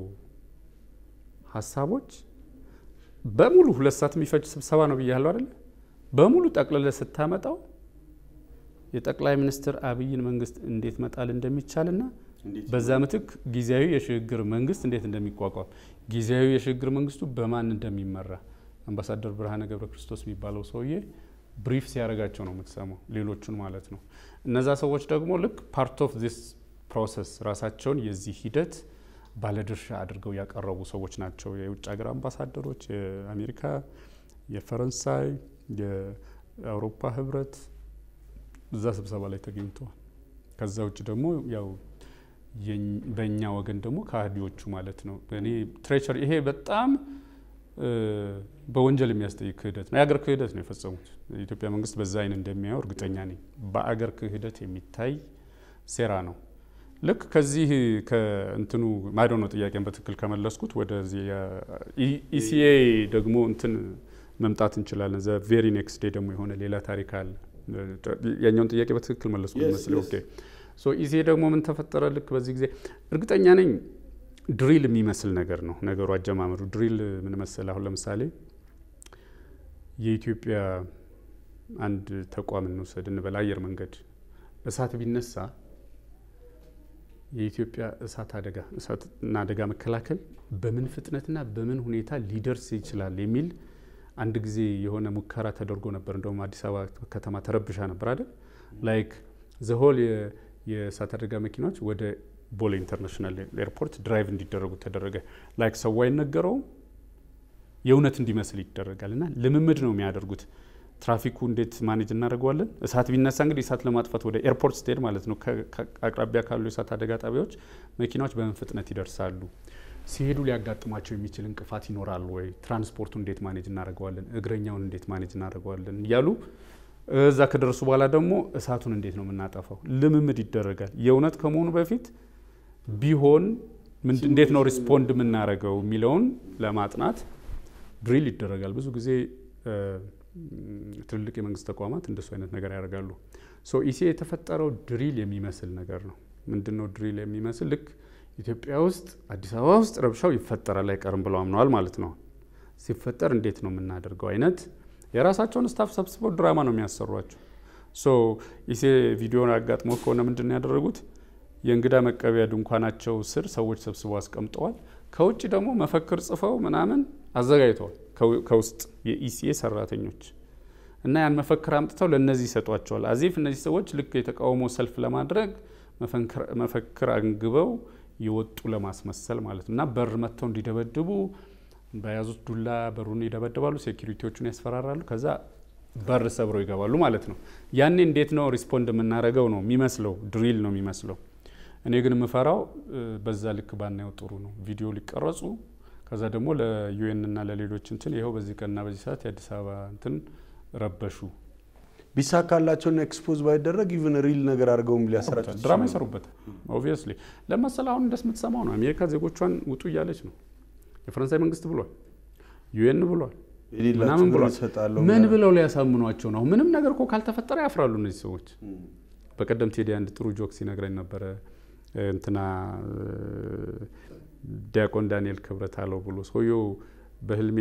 A: ሀሳቦች በሙሉ ሁለት ሰዓት የሚፈጅ ስብሰባ ነው ብያለሁ አይደለ? በሙሉ ጠቅልለ ስታመጣው የጠቅላይ ሚኒስትር አብይን መንግስት እንዴት መጣል እንደሚቻልና በዛ ምትክ ጊዜያዊ የሽግግር መንግስት እንዴት እንደሚቋቋም ጊዜያዊ የሽግግር መንግስቱ በማን እንደሚመራ አምባሳደር ብርሃነ ገብረ ክርስቶስ የሚባለው ሰውዬ ብሪፍ ሲያደርጋቸው ነው የምትሰማው፣ ሌሎቹን ማለት ነው። እነዛ ሰዎች ደግሞ ልክ ፓርት ኦፍ ዚስ ፕሮሰስ ራሳቸውን የዚህ ሂደት ባለድርሻ አድርገው ያቀረቡ ሰዎች ናቸው። የውጭ ሀገር አምባሳደሮች፣ የአሜሪካ፣ የፈረንሳይ፣ የአውሮፓ ህብረት እዛ ስብሰባ ላይ ተገኝተዋል። ከዛ ውጭ ደግሞ ያው የኝ- በእኛ ወገን ደግሞ ከሃዲዎቹ ማለት ነው። እኔ ትሬቸር ይሄ በጣም እ፣ በወንጀል የሚያስጠይቅ ክህደት ነው። የአገር ክህደት ነው የፈጸሙት። የኢትዮጵያ መንግስት በዛ አይን እንደሚያየው እርግጠኛ ነኝ። በአገር ክህደት የሚታይ ሴራ ነው። ልክ ከዚህ ከእንትኑ ማዶ ነው ጥያቄን በትክክል ከመለስኩት ወደዚህ ኢሲኤ ደግሞ እንትን መምጣት እንችላለን። ዘ ቬሪ ኔክስት ዴይ ደግሞ የሆነ ሌላ ታሪክ አለ። ያኛውን ጥያቄ በትክክል መለስኩት
C: Yes,
A: መስለኝ።
C: yes.
A: ኦኬ ሶ ኢሲኤ ደግሞ ምን ተፈጠረ? ልክ በዚህ ጊዜ እርግጠኛ ነኝ ድሪል የሚመስል ነገር ነው ነገሩ አጀማመሩ። ድሪል ምን መሰል፣ አሁን ለምሳሌ የኢትዮጵያ አንድ ተቋም እንውሰድ እንበል፣ አየር መንገድ እሳት ቢነሳ የኢትዮጵያ እሳት አደጋ እሳትና አደጋ መከላከል በምን ፍጥነትና በምን ሁኔታ ሊደርስ ይችላል የሚል አንድ ጊዜ የሆነ ሙከራ ተደርጎ ነበር። እንደውም አዲስ አበባ ከተማ ተረብሻ ነበር አይደል? ላይክ ዘሆል የእሳት አደጋ መኪናዎች ወደ ቦሌ ኢንተርናሽናል ኤርፖርት ድራይቭ እንዲደረጉ ተደረገ። ላይክ ሰው አይነገረውም የእውነት እንዲመስል ይደረጋል። እና ልምምድ ነው የሚያደርጉት። ትራፊኩ እንዴት ማኔጅ እናደርገዋለን? እሳት ቢነሳ እንግዲህ እሳት ለማጥፋት ወደ ኤርፖርት ስትሄድ ማለት ነው ከ- ከ- አቅራቢያ ካሉ የእሳት አደጋ ጣቢያዎች መኪናዎች በምን ፍጥነት ይደርሳሉ? ሲሄዱ ሊያጋጥሟቸው የሚችል እንቅፋት ይኖራል ወይ? ትራንስፖርቱ እንዴት ማኔጅ እናደርገዋለን? እግረኛውን እንዴት ማኔጅ እናደርገዋለን? እያሉ እዛ ከደረሱ በኋላ ደግሞ እሳቱን እንዴት ነው የምናጠፋው? ልምምድ ይደረጋል። የእውነት ከመሆኑ በፊት ቢሆን ምንድ- እንዴት ነው ሪስፖንድ የምናደርገው የሚለውን ለማጥናት ድሪል ይደረጋል። ብዙ ጊዜ እ፣ ትልልቅ የመንግስት ተቋማት እንደሱ አይነት ነገር ያደርጋሉ። ሶ ኢሲኤ የተፈጠረው ድሪል የሚመስል ነገር ነው። ምንድን ነው ድሪል የሚመስል? ልክ ኢትዮጵያ ውስጥ አዲስ አበባ ውስጥ ረብሻው ይፈጠራል አይቀርም ብለው አምነዋል ማለት ነው። ሲፈጠር እንዴት ነው የምናደርገው አይነት የራሳቸውን ስታፍ ሰብስበው ድራማ ነው የሚያሰሯቸው። ሶ ኢሲኤ ቪዲዮን አጋጥሞ ከሆነ ምንድን ነው ያደረጉት? የእንግዳ መቀበያ ድንኳናቸው ስር ሰዎች ሰብስበው አስቀምጠዋል። ከውጭ ደግሞ መፈክር ጽፈው ምናምን አዘጋጅተዋል። ከው- ከውስጥ የኢሲኤ ሰራተኞች እና ያን መፈክር አምጥተው ለእነዚህ ይሰጧቸዋል። አዚፍ እነዚህ ሰዎች ልክ የተቃውሞ ሰልፍ ለማድረግ መፈንክር- መፈክር አንግበው የወጡ ለማስመሰል ማለት ነው እና በር መጥተው እንዲደበድቡ በያዙት ዱላ በሩን ይደበድባሉ፣ ሴኪሪቲዎቹን ያስፈራራሉ። ከዛ በር ሰብረው ይገባሉ ማለት ነው። ያኔ እንዴት ነው ሪስፖንድ የምናደርገው ነው የሚመስለው፣ ድሪል ነው የሚመስለው። እኔ ግን የምፈራው እ፣ በዛ ልክ ባናየው ጥሩ ነው። ቪዲዮ ሊቀረጹ ከዛ ደግሞ ለዩኤን እና ለሌሎች እንትን ይኸው በዚህ ቀንና በዚህ ሰዓት የአዲስ አበባ እንትን ረበሹ
C: ቢሳካላቸውና ኤክስፖዝ ባይደረግ ኢቨን ሪል ነገር አድርገውም ሊያሰራጭ
A: ድራማ ይሰሩበታል። ኦብቪየስሊ ለመሰል አሁን እንደምትሰማው ነው። አሜሪካ ዜጎቿን ውጡ እያለች ነው። የፈረንሳይ መንግስት ብሏል፣ ዩኤን ብሏል፣ ምናምን ብሏል።
C: ይሰጣለሁ
A: ምን ብለው ሊያሳምኗቸው ነው? ምንም ነገር እኮ ካልተፈጠረ ያፍራሉ እነዚህ ሰዎች። በቀደም ቴዲ አንድ ጥሩ ጆክ ሲነግረኝ ነበረ። እንትና ዲያቆን ዳንኤል ክብረት አለው ብሎ ሰውየው በህልሜ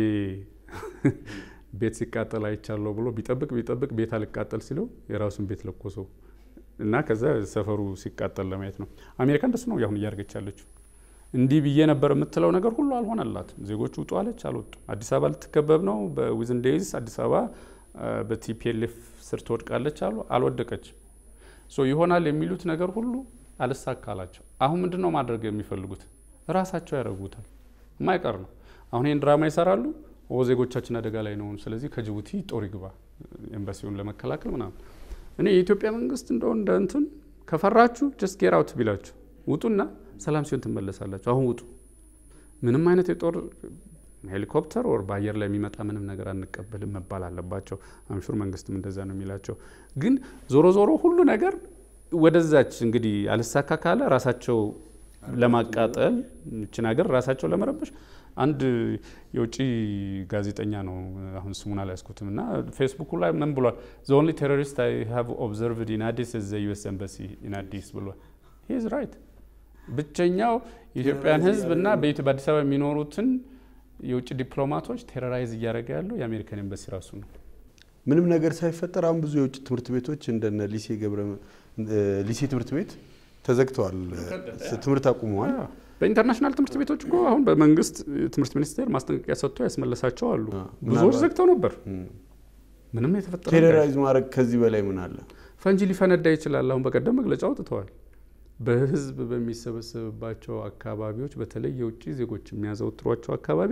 A: ቤት ሲቃጠል አይቻለሁ ብሎ ቢጠብቅ ቢጠብቅ ቤት አልቃጠል ሲለው የራሱን ቤት ለኮሰው እና ከዛ ሰፈሩ ሲቃጠል ለማየት ነው። አሜሪካ እንደሱ ነው አሁን እያደረገች ያለችው። እንዲህ ብዬ ነበር የምትለው ነገር ሁሉ አልሆነላትም። ዜጎች ውጡ አለች፣ አልወጡም። አዲስ አበባ ልትከበብ ነው። በዊዝን ዴይዝ አዲስ አበባ በቲፒኤልኤፍ ስር ትወድቃለች አሉ፣ አልወደቀችም። ሶ ይሆናል የሚሉት ነገር ሁሉ አልሳካላቸው። አሁን ምንድን ነው ማድረግ የሚፈልጉት? ራሳቸው ያደርጉታል። የማይቀር ነው። አሁን ይህን ድራማ ይሰራሉ። ኦ ዜጎቻችን አደጋ ላይ ነው፣ ስለዚህ ከጅቡቲ ጦር ይግባ ኤምባሲውን ለመከላከል ምናምን። እኔ የኢትዮጵያ መንግስት እንደው እንደ እንትን ከፈራችሁ ጀስት ጌር አውት ቢላችሁ ውጡና ሰላም ሲሆን ትመለሳላችሁ። አሁን ውጡ። ምንም አይነት የጦር ሄሊኮፕተር ወር በአየር ላይ የሚመጣ ምንም ነገር አንቀበልም መባል አለባቸው። አምሹር መንግስትም እንደዛ ነው የሚላቸው። ግን ዞሮ ዞሮ ሁሉ ነገር ወደዛች እንግዲህ አልሳካ ካለ ራሳቸው ለማቃጠል ይችን ሀገር ራሳቸው ለመረበሽ አንድ የውጭ ጋዜጠኛ ነው አሁን ስሙን አልያዝኩትም እና ፌስቡኩ ላይ ምን ብሏል? ዘ ኦንሊ ቴሮሪስት አይ ሃቭ ኦብዘርቭድ ኢን አዲስ ኢዝ ዘ ዩኤስ ኤምባሲ ኢን አዲስ ብሏል። ሂ ኢዝ ራይት። ብቸኛው የኢትዮጵያን ሕዝብ እና በአዲስ አበባ የሚኖሩትን የውጭ ዲፕሎማቶች ቴሮራይዝ እያደረገ ያለው የአሜሪካን ኤምባሲ ራሱ ነው።
C: ምንም ነገር ሳይፈጠር አሁን ብዙ የውጭ ትምህርት ቤቶች እንደነ ሊሴ ገብረ ሊሴ ትምህርት ቤት ተዘግተዋል፣ ትምህርት አቁመዋል።
A: በኢንተርናሽናል ትምህርት ቤቶች እኮ አሁን በመንግስት ትምህርት ሚኒስቴር ማስጠንቀቂያ ሰጥቶ ያስመለሳቸው አሉ። ብዙዎች
C: ምናልባት-
A: ዘግተው ነበር። ምንም የተፈጠረ ነገር
C: ቴሮራይዝ ማድረግ ከዚህ በላይ ምን አለ?
A: ፈንጂ ሊፈነዳ ይችላል። አሁን በቀደም መግለጫ አውጥተዋል። በህዝብ በሚሰበሰብባቸው አካባቢዎች በተለይ የውጭ ዜጎች የሚያዘወትሯቸው አካባቢ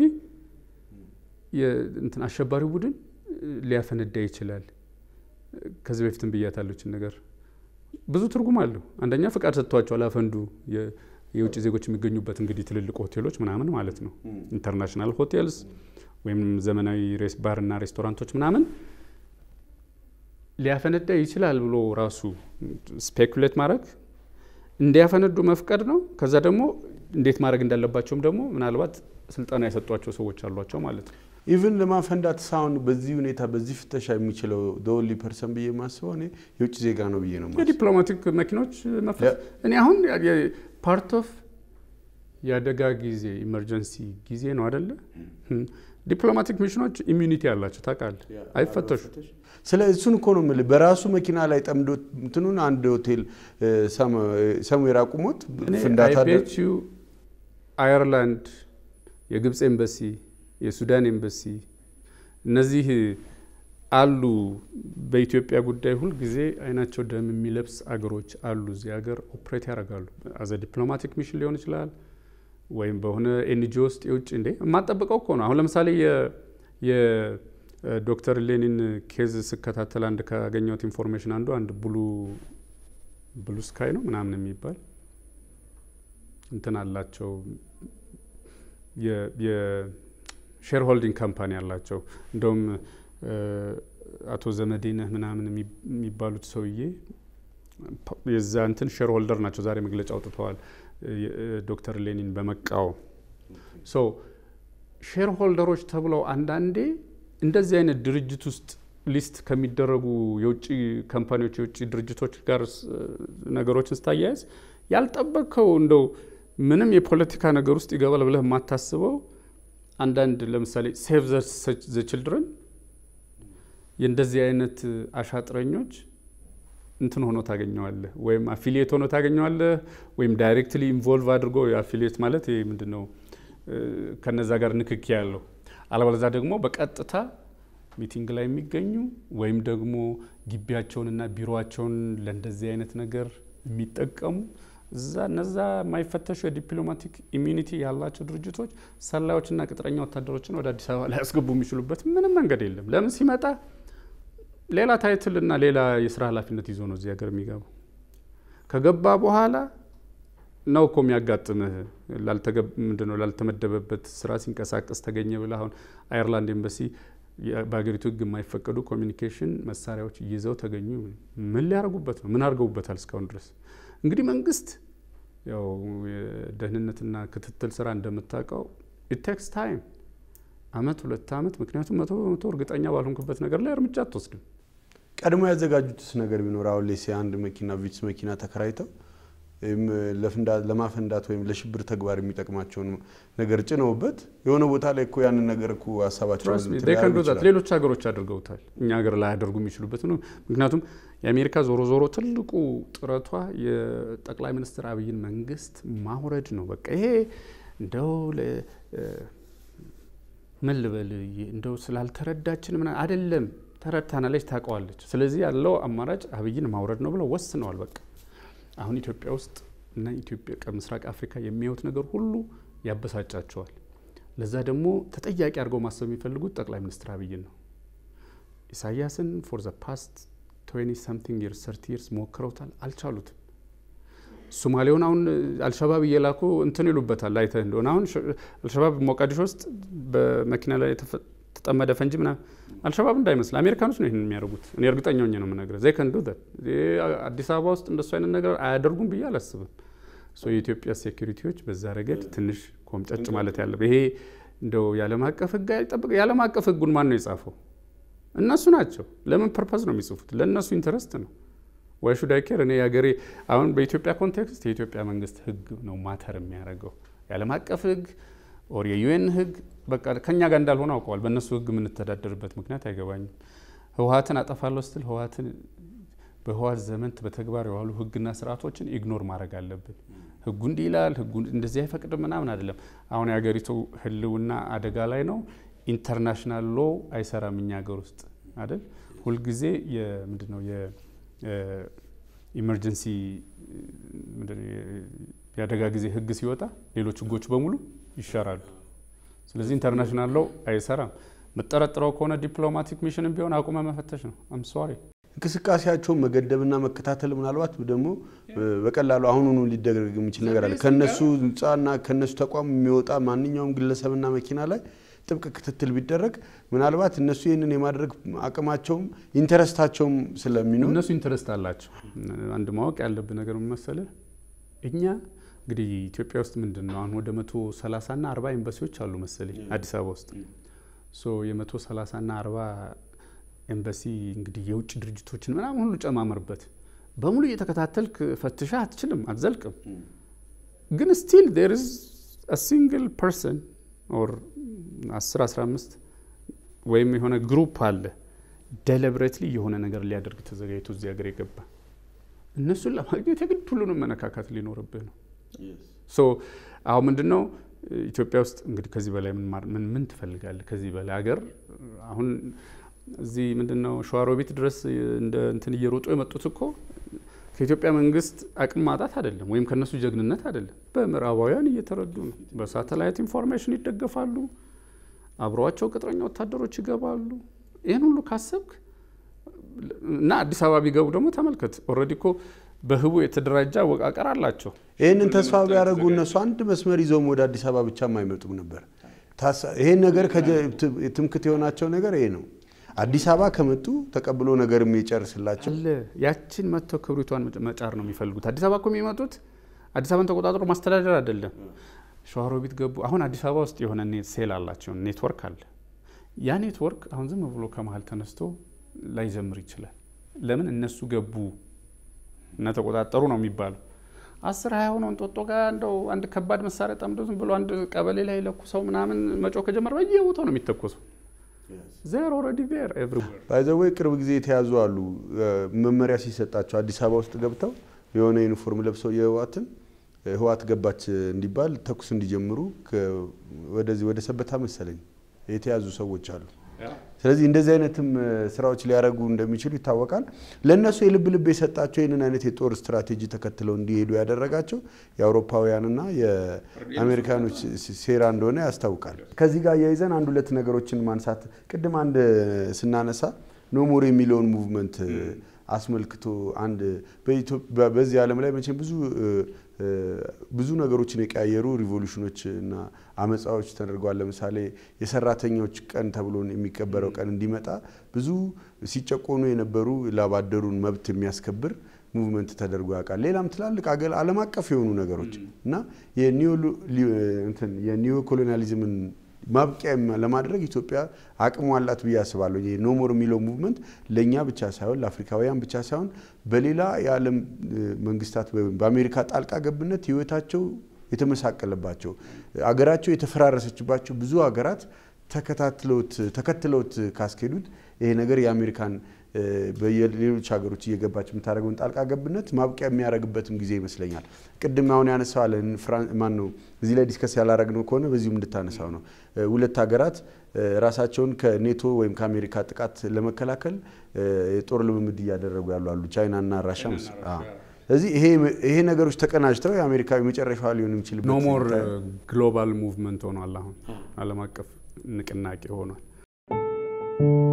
A: የእንትን አሸባሪው ቡድን እ, ሊያፈነዳ ይችላል። ከዚህ በፊትም ብያታለችን ነገር ብዙ ትርጉም አለው። አንደኛ ፍቃድ ሰጥቷቸዋል አፈንዱ የ- የውጭ ዜጎች የሚገኙበት እንግዲህ ትልልቅ ሆቴሎች ምናምን ማለት ነው ኢንተርናሽናል ሆቴልስ ወይም ዘመናዊ ሬስ ባርና ሬስቶራንቶች ምናምን ሊያፈነዳ ይችላል ብሎ ራሱ ስፔኩሌት ማድረግ እንዲያፈነዱ መፍቀድ ነው። ከዛ ደግሞ እንዴት ማድረግ እንዳለባቸውም ደግሞ ምናልባት ስልጠና የሰጧቸው ሰዎች አሏቸው ማለት ነው።
C: ኢቭን ለማፈንዳት ሳሁን በዚህ ሁኔታ በዚህ ፍተሻ የሚችለው ደወሊ ፐርሰን ብዬ የማስበው እኔ የውጭ ዜጋ ነው ብዬ ነው የማስበው።
A: የዲፕሎማቲክ መኪኖች መፍረስ እኔ አሁን ፓርት ኦፍ የአደጋ ጊዜ ኢመርጀንሲ ጊዜ ነው አደለ? ዲፕሎማቲክ ሚሽኖች ኢሚዩኒቲ አላቸው ታውቃለህ፣ አይፈተሹ
C: ስለ እሱን እኮ ነው የምልህ። በራሱ መኪና ላይ ጠምዶ እንትኑን አንድ ሆቴል ሰሙዌር አቁሞት ፍንዳታ ደ-
A: ቤት ዩ አየርላንድ፣ የግብፅ ኤምባሲ፣ የሱዳን ኤምባሲ እነዚህ አሉ። በኢትዮጵያ ጉዳይ ሁልጊዜ አይናቸው ደም የሚለብስ አገሮች አሉ። እዚህ ሀገር ኦፕሬት ያደርጋሉ። አዘ ዲፕሎማቲክ ሚሽን ሊሆን ይችላል ወይም በሆነ ኤንጂኦ ውስጥ የውጭ እንዴ የማጠብቀው እኮ ነው። አሁን ለምሳሌ የዶክተር ሌኒን ኬዝ ስከታተል አንድ ካገኘሁት ኢንፎርሜሽን አንዱ አንድ ብሉ ብሉ ስካይ ነው ምናምን የሚባል እንትን አላቸው የሼር ሆልዲንግ ካምፓኒ አላቸው። እንደውም አቶ ዘመዴነህ ምናምን የሚባሉት ሰውዬ የዛ እንትን ሼር ሆልደር ናቸው። ዛሬ መግለጫ አውጥተዋል ዶክተር ሌኒን በመቃወም ሶ ሼር ሆልደሮች ተብለው አንዳንዴ እንደዚህ አይነት ድርጅት ውስጥ ሊስት ከሚደረጉ የውጭ ካምፓኒዎች የውጭ ድርጅቶች ጋር ስ- ነገሮችን ስታያያዝ ያልጠበቅከው እንደው ምንም የፖለቲካ ነገር ውስጥ ይገባል ብለህ የማታስበው አንዳንድ ለምሳሌ ሴቭ ዘ ችልድረን የእንደዚህ አይነት አሻጥረኞች እንትን ሆኖ ታገኘዋለህ፣ ወይም አፊሊየት ሆኖ ታገኘዋለህ፣ ወይም ዳይሬክትሊ ኢንቮልቭ አድርጎ አፊሊየት ማለት ይሄ ምንድን ነው እ፣ ከነዛ ጋር ንክኪ ያለው አለበለዛ ደግሞ በቀጥታ ሚቲንግ ላይ የሚገኙ ወይም ደግሞ ግቢያቸውንና ቢሮቸውን ለእንደዚህ አይነት ነገር የሚጠቀሙ እዛ እነዛ የማይፈተሹ የዲፕሎማቲክ ኢሚኒቲ ያላቸው ድርጅቶች ሰላዮችና ቅጥረኛ ወታደሮችን ወደ አዲስ አበባ ላይ ያስገቡ የሚችሉበት ምንም መንገድ የለም። ለምን ሲመጣ ሌላ ታይትል እና ሌላ የስራ ኃላፊነት ይዞ ነው እዚህ ሀገር የሚገባው። ከገባ በኋላ ነው እኮ የሚያጋጥምህ ላልተገብ- ምንድነው ላልተመደበበት ስራ ሲንቀሳቀስ ተገኘ ብለህ አሁን አየርላንድ ኤምባሲ የ- በሀገሪቱ ሕግ የማይፈቀዱ ኮሚኒኬሽን መሳሪያዎች ይዘው ተገኙ። ምን ሊያደርጉበት ነው? ምን አድርገውበታል እስካሁን ድረስ? እንግዲህ መንግስት ያው የደህንነትና ክትትል ስራ እንደምታውቀው ኢቴክስ ታይም አመት ሁለት አመት። ምክንያቱም መቶ በመቶ እርግጠኛ ባልሆንክበት ነገር ላይ እርምጃ አትወስድም።
C: ቀድሞ ያዘጋጁትስ ነገር ቢኖር አሁን ላይ አንድ መኪና ቪትስ መኪና ተከራይተው ወይም ለፍንዳ- ለማፈንዳት ወይም ለሽብር ተግባር የሚጠቅማቸውን ነገር ጭነውበት የሆነ ቦታ ላይ እኮ ያንን ነገር እኮ ሀሳባቸውን
A: Trust me,
C: እንትን
A: they can
C: ሊያደርጉ
A: do that።
C: ይችላሉ።
A: ሌሎች ሀገሮች አድርገውታል። እኛ ሀገር ላይ ያደርጉ የሚችሉበት ነው። ምክንያቱም የአሜሪካ ዞሮ ዞሮ ትልቁ ጥረቷ የጠቅላይ ሚኒስትር አብይን መንግስት ማውረድ ነው። በቃ ይሄ እንደው ለ- እ፣ ምን ልበል እንደው ስላልተረዳችን ምና አይደለም፣ ተረድታናለች፣ ታውቀዋለች። ስለዚህ ያለው አማራጭ አብይን ማውረድ ነው ብለው ወስነዋል። በቃ አሁን ኢትዮጵያ ውስጥ እና ኢትዮጵያ ከምስራቅ አፍሪካ የሚያዩት ነገር ሁሉ ያበሳጫቸዋል። ለዛ ደግሞ ተጠያቂ አድርገው ማሰብ የሚፈልጉት ጠቅላይ ሚኒስትር አብይን ነው። ኢሳያስን ፎር ዘ ፓስት ትዌንቲ ሰምቲንግ ይርስ ሰርቲ ይርስ ሞክረውታል፣ አልቻሉትም። ሶማሌውን አሁን አልሸባብ እየላኩ እንትን ይሉበታል። አይተህ እንደሆነ አሁን አልሸባብ ሞቃዲሾ ውስጥ በመኪና ላይ የተጠመደ ፈንጂ ምናምን አልሸባብ እንዳይመስል አሜሪካኖች ነው ይህን የሚያደርጉት። እኔ እርግጠኛ ሆኜ ነው የምነግርህ። ዘይ ከንዱ አዲስ አበባ ውስጥ እንደሱ አይነት ነገር አያደርጉም ብዬ አላስብም። የኢትዮጵያ ሴኩሪቲዎች በዛ ረገድ ትንሽ ኮምጨጭ ማለት ያለበት ይሄ እንደው የዓለም አቀፍ ሕግ አይጠብቅ። የዓለም አቀፍ ሕጉን ማን ነው የጻፈው? እነሱ ናቸው። ለምን ፐርፐዝ ነው የሚጽፉት? ለእነሱ ኢንተረስት ነው። ዋይ ሹድ አይ ኬር? እኔ የሀገሬ አሁን በኢትዮጵያ ኮንቴክስት የኢትዮጵያ መንግስት ሕግ ነው ማተር የሚያደርገው የዓለም አቀፍ ሕግ ኦር የዩኤን ሕግ በቃ ከኛ ጋር እንዳልሆነ አውቀዋል። በእነሱ ሕግ የምንተዳደርበት ምክንያት አይገባኝም። ህወሀትን አጠፋለሁ ስትል ህወሀትን በህወሀት ዘመን በተግባር የዋሉ ህግና ስርዓቶችን ኢግኖር ማድረግ አለብን። ህጉ እንዲህ ይላል፣ ህጉ እንደዚህ አይፈቅድም ምናምን አይደለም። አሁን የሀገሪቱ ህልውና አደጋ ላይ ነው። ኢንተርናሽናል ሎ አይሰራም እኛ ሀገር ውስጥ አይደል። ሁልጊዜ ምንድን ነው የኢመርጀንሲ የአደጋ ጊዜ ህግ ሲወጣ ሌሎች ህጎች በሙሉ ይሻራሉ። ስለዚህ ኢንተርናሽናል ሎ አይሰራም። የምጠረጥረው ከሆነ ዲፕሎማቲክ ሚሽንም ቢሆን አቁመ መፈተሽ ነው። አም ሶሪ
C: እንቅስቃሴያቸውን መገደብና መከታተል ምናልባት ደግሞ በቀላሉ አሁኑኑ ሊደረግ የሚችል ነገር አለ። ከነሱ ህንፃና ከነሱ ተቋም የሚወጣ ማንኛውም ግለሰብና መኪና ላይ ጥብቅ ክትትል ቢደረግ ምናልባት እነሱ ይህንን የማድረግ አቅማቸውም ኢንተረስታቸውም ስለሚኖር
A: እነሱ ኢንተረስት አላቸው። አንድ ማወቅ ያለብን ነገር መሰለህ እኛ እንግዲህ ኢትዮጵያ ውስጥ ምንድን ነው አሁን ወደ መቶ ሰላሳና አርባ ኤምባሲዎች አሉ መሰለኝ አዲስ አበባ ውስጥ ሶ የመቶ ሰላሳና አርባ ኤምባሲ እንግዲህ የውጭ ድርጅቶችን ምናምን ሁሉ ጨማመርበት በሙሉ እየተከታተልክ ፈትሻ አትችልም፣ አትዘልቅም። ግን ስቲል ዴር ኢዝ አ ሲንግል ፐርሰን ኦር 10 15 ወይም የሆነ ግሩፕ አለ ደለብሬትሊ የሆነ ነገር ሊያደርግ ተዘጋጅቶ እዚህ ሀገር የገባ እነሱን ለማግኘት የግድ ሁሉንም መነካካት ሊኖርብህ ነው። ሶ አሁን ምንድን ነው ኢትዮጵያ ውስጥ እንግዲህ ከዚህ በላይ ምን ምን ትፈልጋለህ? ከዚህ በላይ ሀገር አሁን እዚህ ምንድን ነው ሸዋሮቢት ድረስ እንደ እንትን እየሮጡ የመጡት እኮ ከኢትዮጵያ መንግስት አቅም ማጣት አይደለም፣ ወይም ከነሱ ጀግንነት አይደለም። በምዕራባውያን እየተረዱ ነው። በሳተላይት ኢንፎርሜሽን ይደገፋሉ። አብረዋቸው ቅጥረኛ ወታደሮች ይገባሉ። ይህን ሁሉ ካሰብክ እና አዲስ አበባ ቢገቡ ደግሞ ተመልከት። ኦልሬዲ እኮ በህቡ የተደራጀ አወቃቀር አላቸው።
C: ይህንን ተስፋ ቢያደርጉ እነሱ አንድ መስመር ይዘውም ወደ አዲስ አበባ ብቻም አይመጡም ነበር። ይሄን ነገር ትምክት የሆናቸው ነገር ይሄ ነው። አዲስ አበባ ከመጡ ተቀብሎ ነገር የሚጨርስላቸው
A: አለ። ያችን መጥተው ክብሪቷን መጫር ነው የሚፈልጉት። አዲስ አበባ እኮ የሚመጡት አዲስ አበባን ተቆጣጥሮ ማስተዳደር አይደለም። ሸዋሮቢት ገቡ። አሁን አዲስ አበባ ውስጥ የሆነ ሴል አላቸው፣ ኔትወርክ አለ። ያ ኔትወርክ አሁን ዝም ብሎ ከመሀል ተነስቶ ላይዘምር ይችላል። ለምን እነሱ ገቡ እና ተቆጣጠሩ ነው የሚባለው። አስር ሀያ ሆነው እንጦጦ ጋር እንደው አንድ ከባድ መሳሪያ ጠምዶ ዝም ብሎ አንድ ቀበሌ ላይ ለኩሰው ምናምን መጮህ ከጀመረ በየቦታው ነው የሚተኮሱ። ዜር ኦልሬዲ ዜር ኤቭሪዌር
C: ባይዘወይ ቅርብ ጊዜ የተያዙ አሉ። መመሪያ ሲሰጣቸው አዲስ አበባ ውስጥ ገብተው የሆነ ዩኒፎርም ለብሰው የህዋትን ህዋት ገባች እንዲባል ተኩስ እንዲጀምሩ ወደዚህ ወደ ሰበታ መሰለኝ የተያዙ ሰዎች አሉ። ስለዚህ እንደዚህ አይነትም ስራዎች ሊያደርጉ እንደሚችሉ ይታወቃል። ለእነሱ የልብ ልብ የሰጣቸው ይህንን አይነት የጦር ስትራቴጂ ተከትለው እንዲሄዱ ያደረጋቸው የአውሮፓውያንና የአሜሪካኖች ሴራ እንደሆነ ያስታውቃል። ከዚህ ጋር እያይዘን አንድ ሁለት ነገሮችን ማንሳት ቅድም አንድ ስናነሳ ኖሞር የሚለውን ሙቭመንት አስመልክቶ አንድ በዚህ ዓለም ላይ መቼም ብዙ ብዙ ነገሮችን የቀያየሩ ሪቮሉሽኖች እና አመፃዎች ተደርገዋል። ለምሳሌ የሰራተኞች ቀን ተብሎ የሚከበረው ቀን እንዲመጣ ብዙ ሲጨቆኑ የነበሩ ላባደሩን መብት የሚያስከብር ሙቭመንት ተደርጎ ያውቃል። ሌላም ትላልቅ ዓለም አቀፍ የሆኑ ነገሮች እና የኒዮ ኮሎኒያሊዝምን ማብቂያ ለማድረግ ኢትዮጵያ አቅሙ አላት ብዬ አስባለሁ። ይሄ ኖሞር የሚለው ሙቭመንት ለእኛ ብቻ ሳይሆን ለአፍሪካውያን ብቻ ሳይሆን በሌላ የዓለም መንግስታት በአሜሪካ ጣልቃ ገብነት ህይወታቸው የተመሳቀለባቸው አገራቸው የተፈራረሰችባቸው ብዙ ሀገራት ተከታትለውት ተከትለውት ካስኬዱት ይሄ ነገር የአሜሪካን በሌሎች ሀገሮች እየገባች የምታደርገውን ጣልቃ ገብነት ማብቂያ የሚያደርግበትም ጊዜ ይመስለኛል። ቅድም አሁን ያነሳዋል ማን ነው እዚህ ላይ ዲስከስ ያላረግነው ከሆነ በዚሁም እንድታነሳው ነው። ሁለት ሀገራት ራሳቸውን ከኔቶ ወይም ከአሜሪካ ጥቃት ለመከላከል የጦር ልምምድ እያደረጉ ያሉ አሉ፣ ቻይናና ራሻ ስለዚህ ይሄ ነገሮች ተቀናጅተው የአሜሪካ የመጨረሻ ሊሆን የሚችልበት
A: ኖ ሞር ግሎባል ሙቭመንት ሆኗል። አሁን ዓለም አቀፍ ንቅናቄ ሆኗል።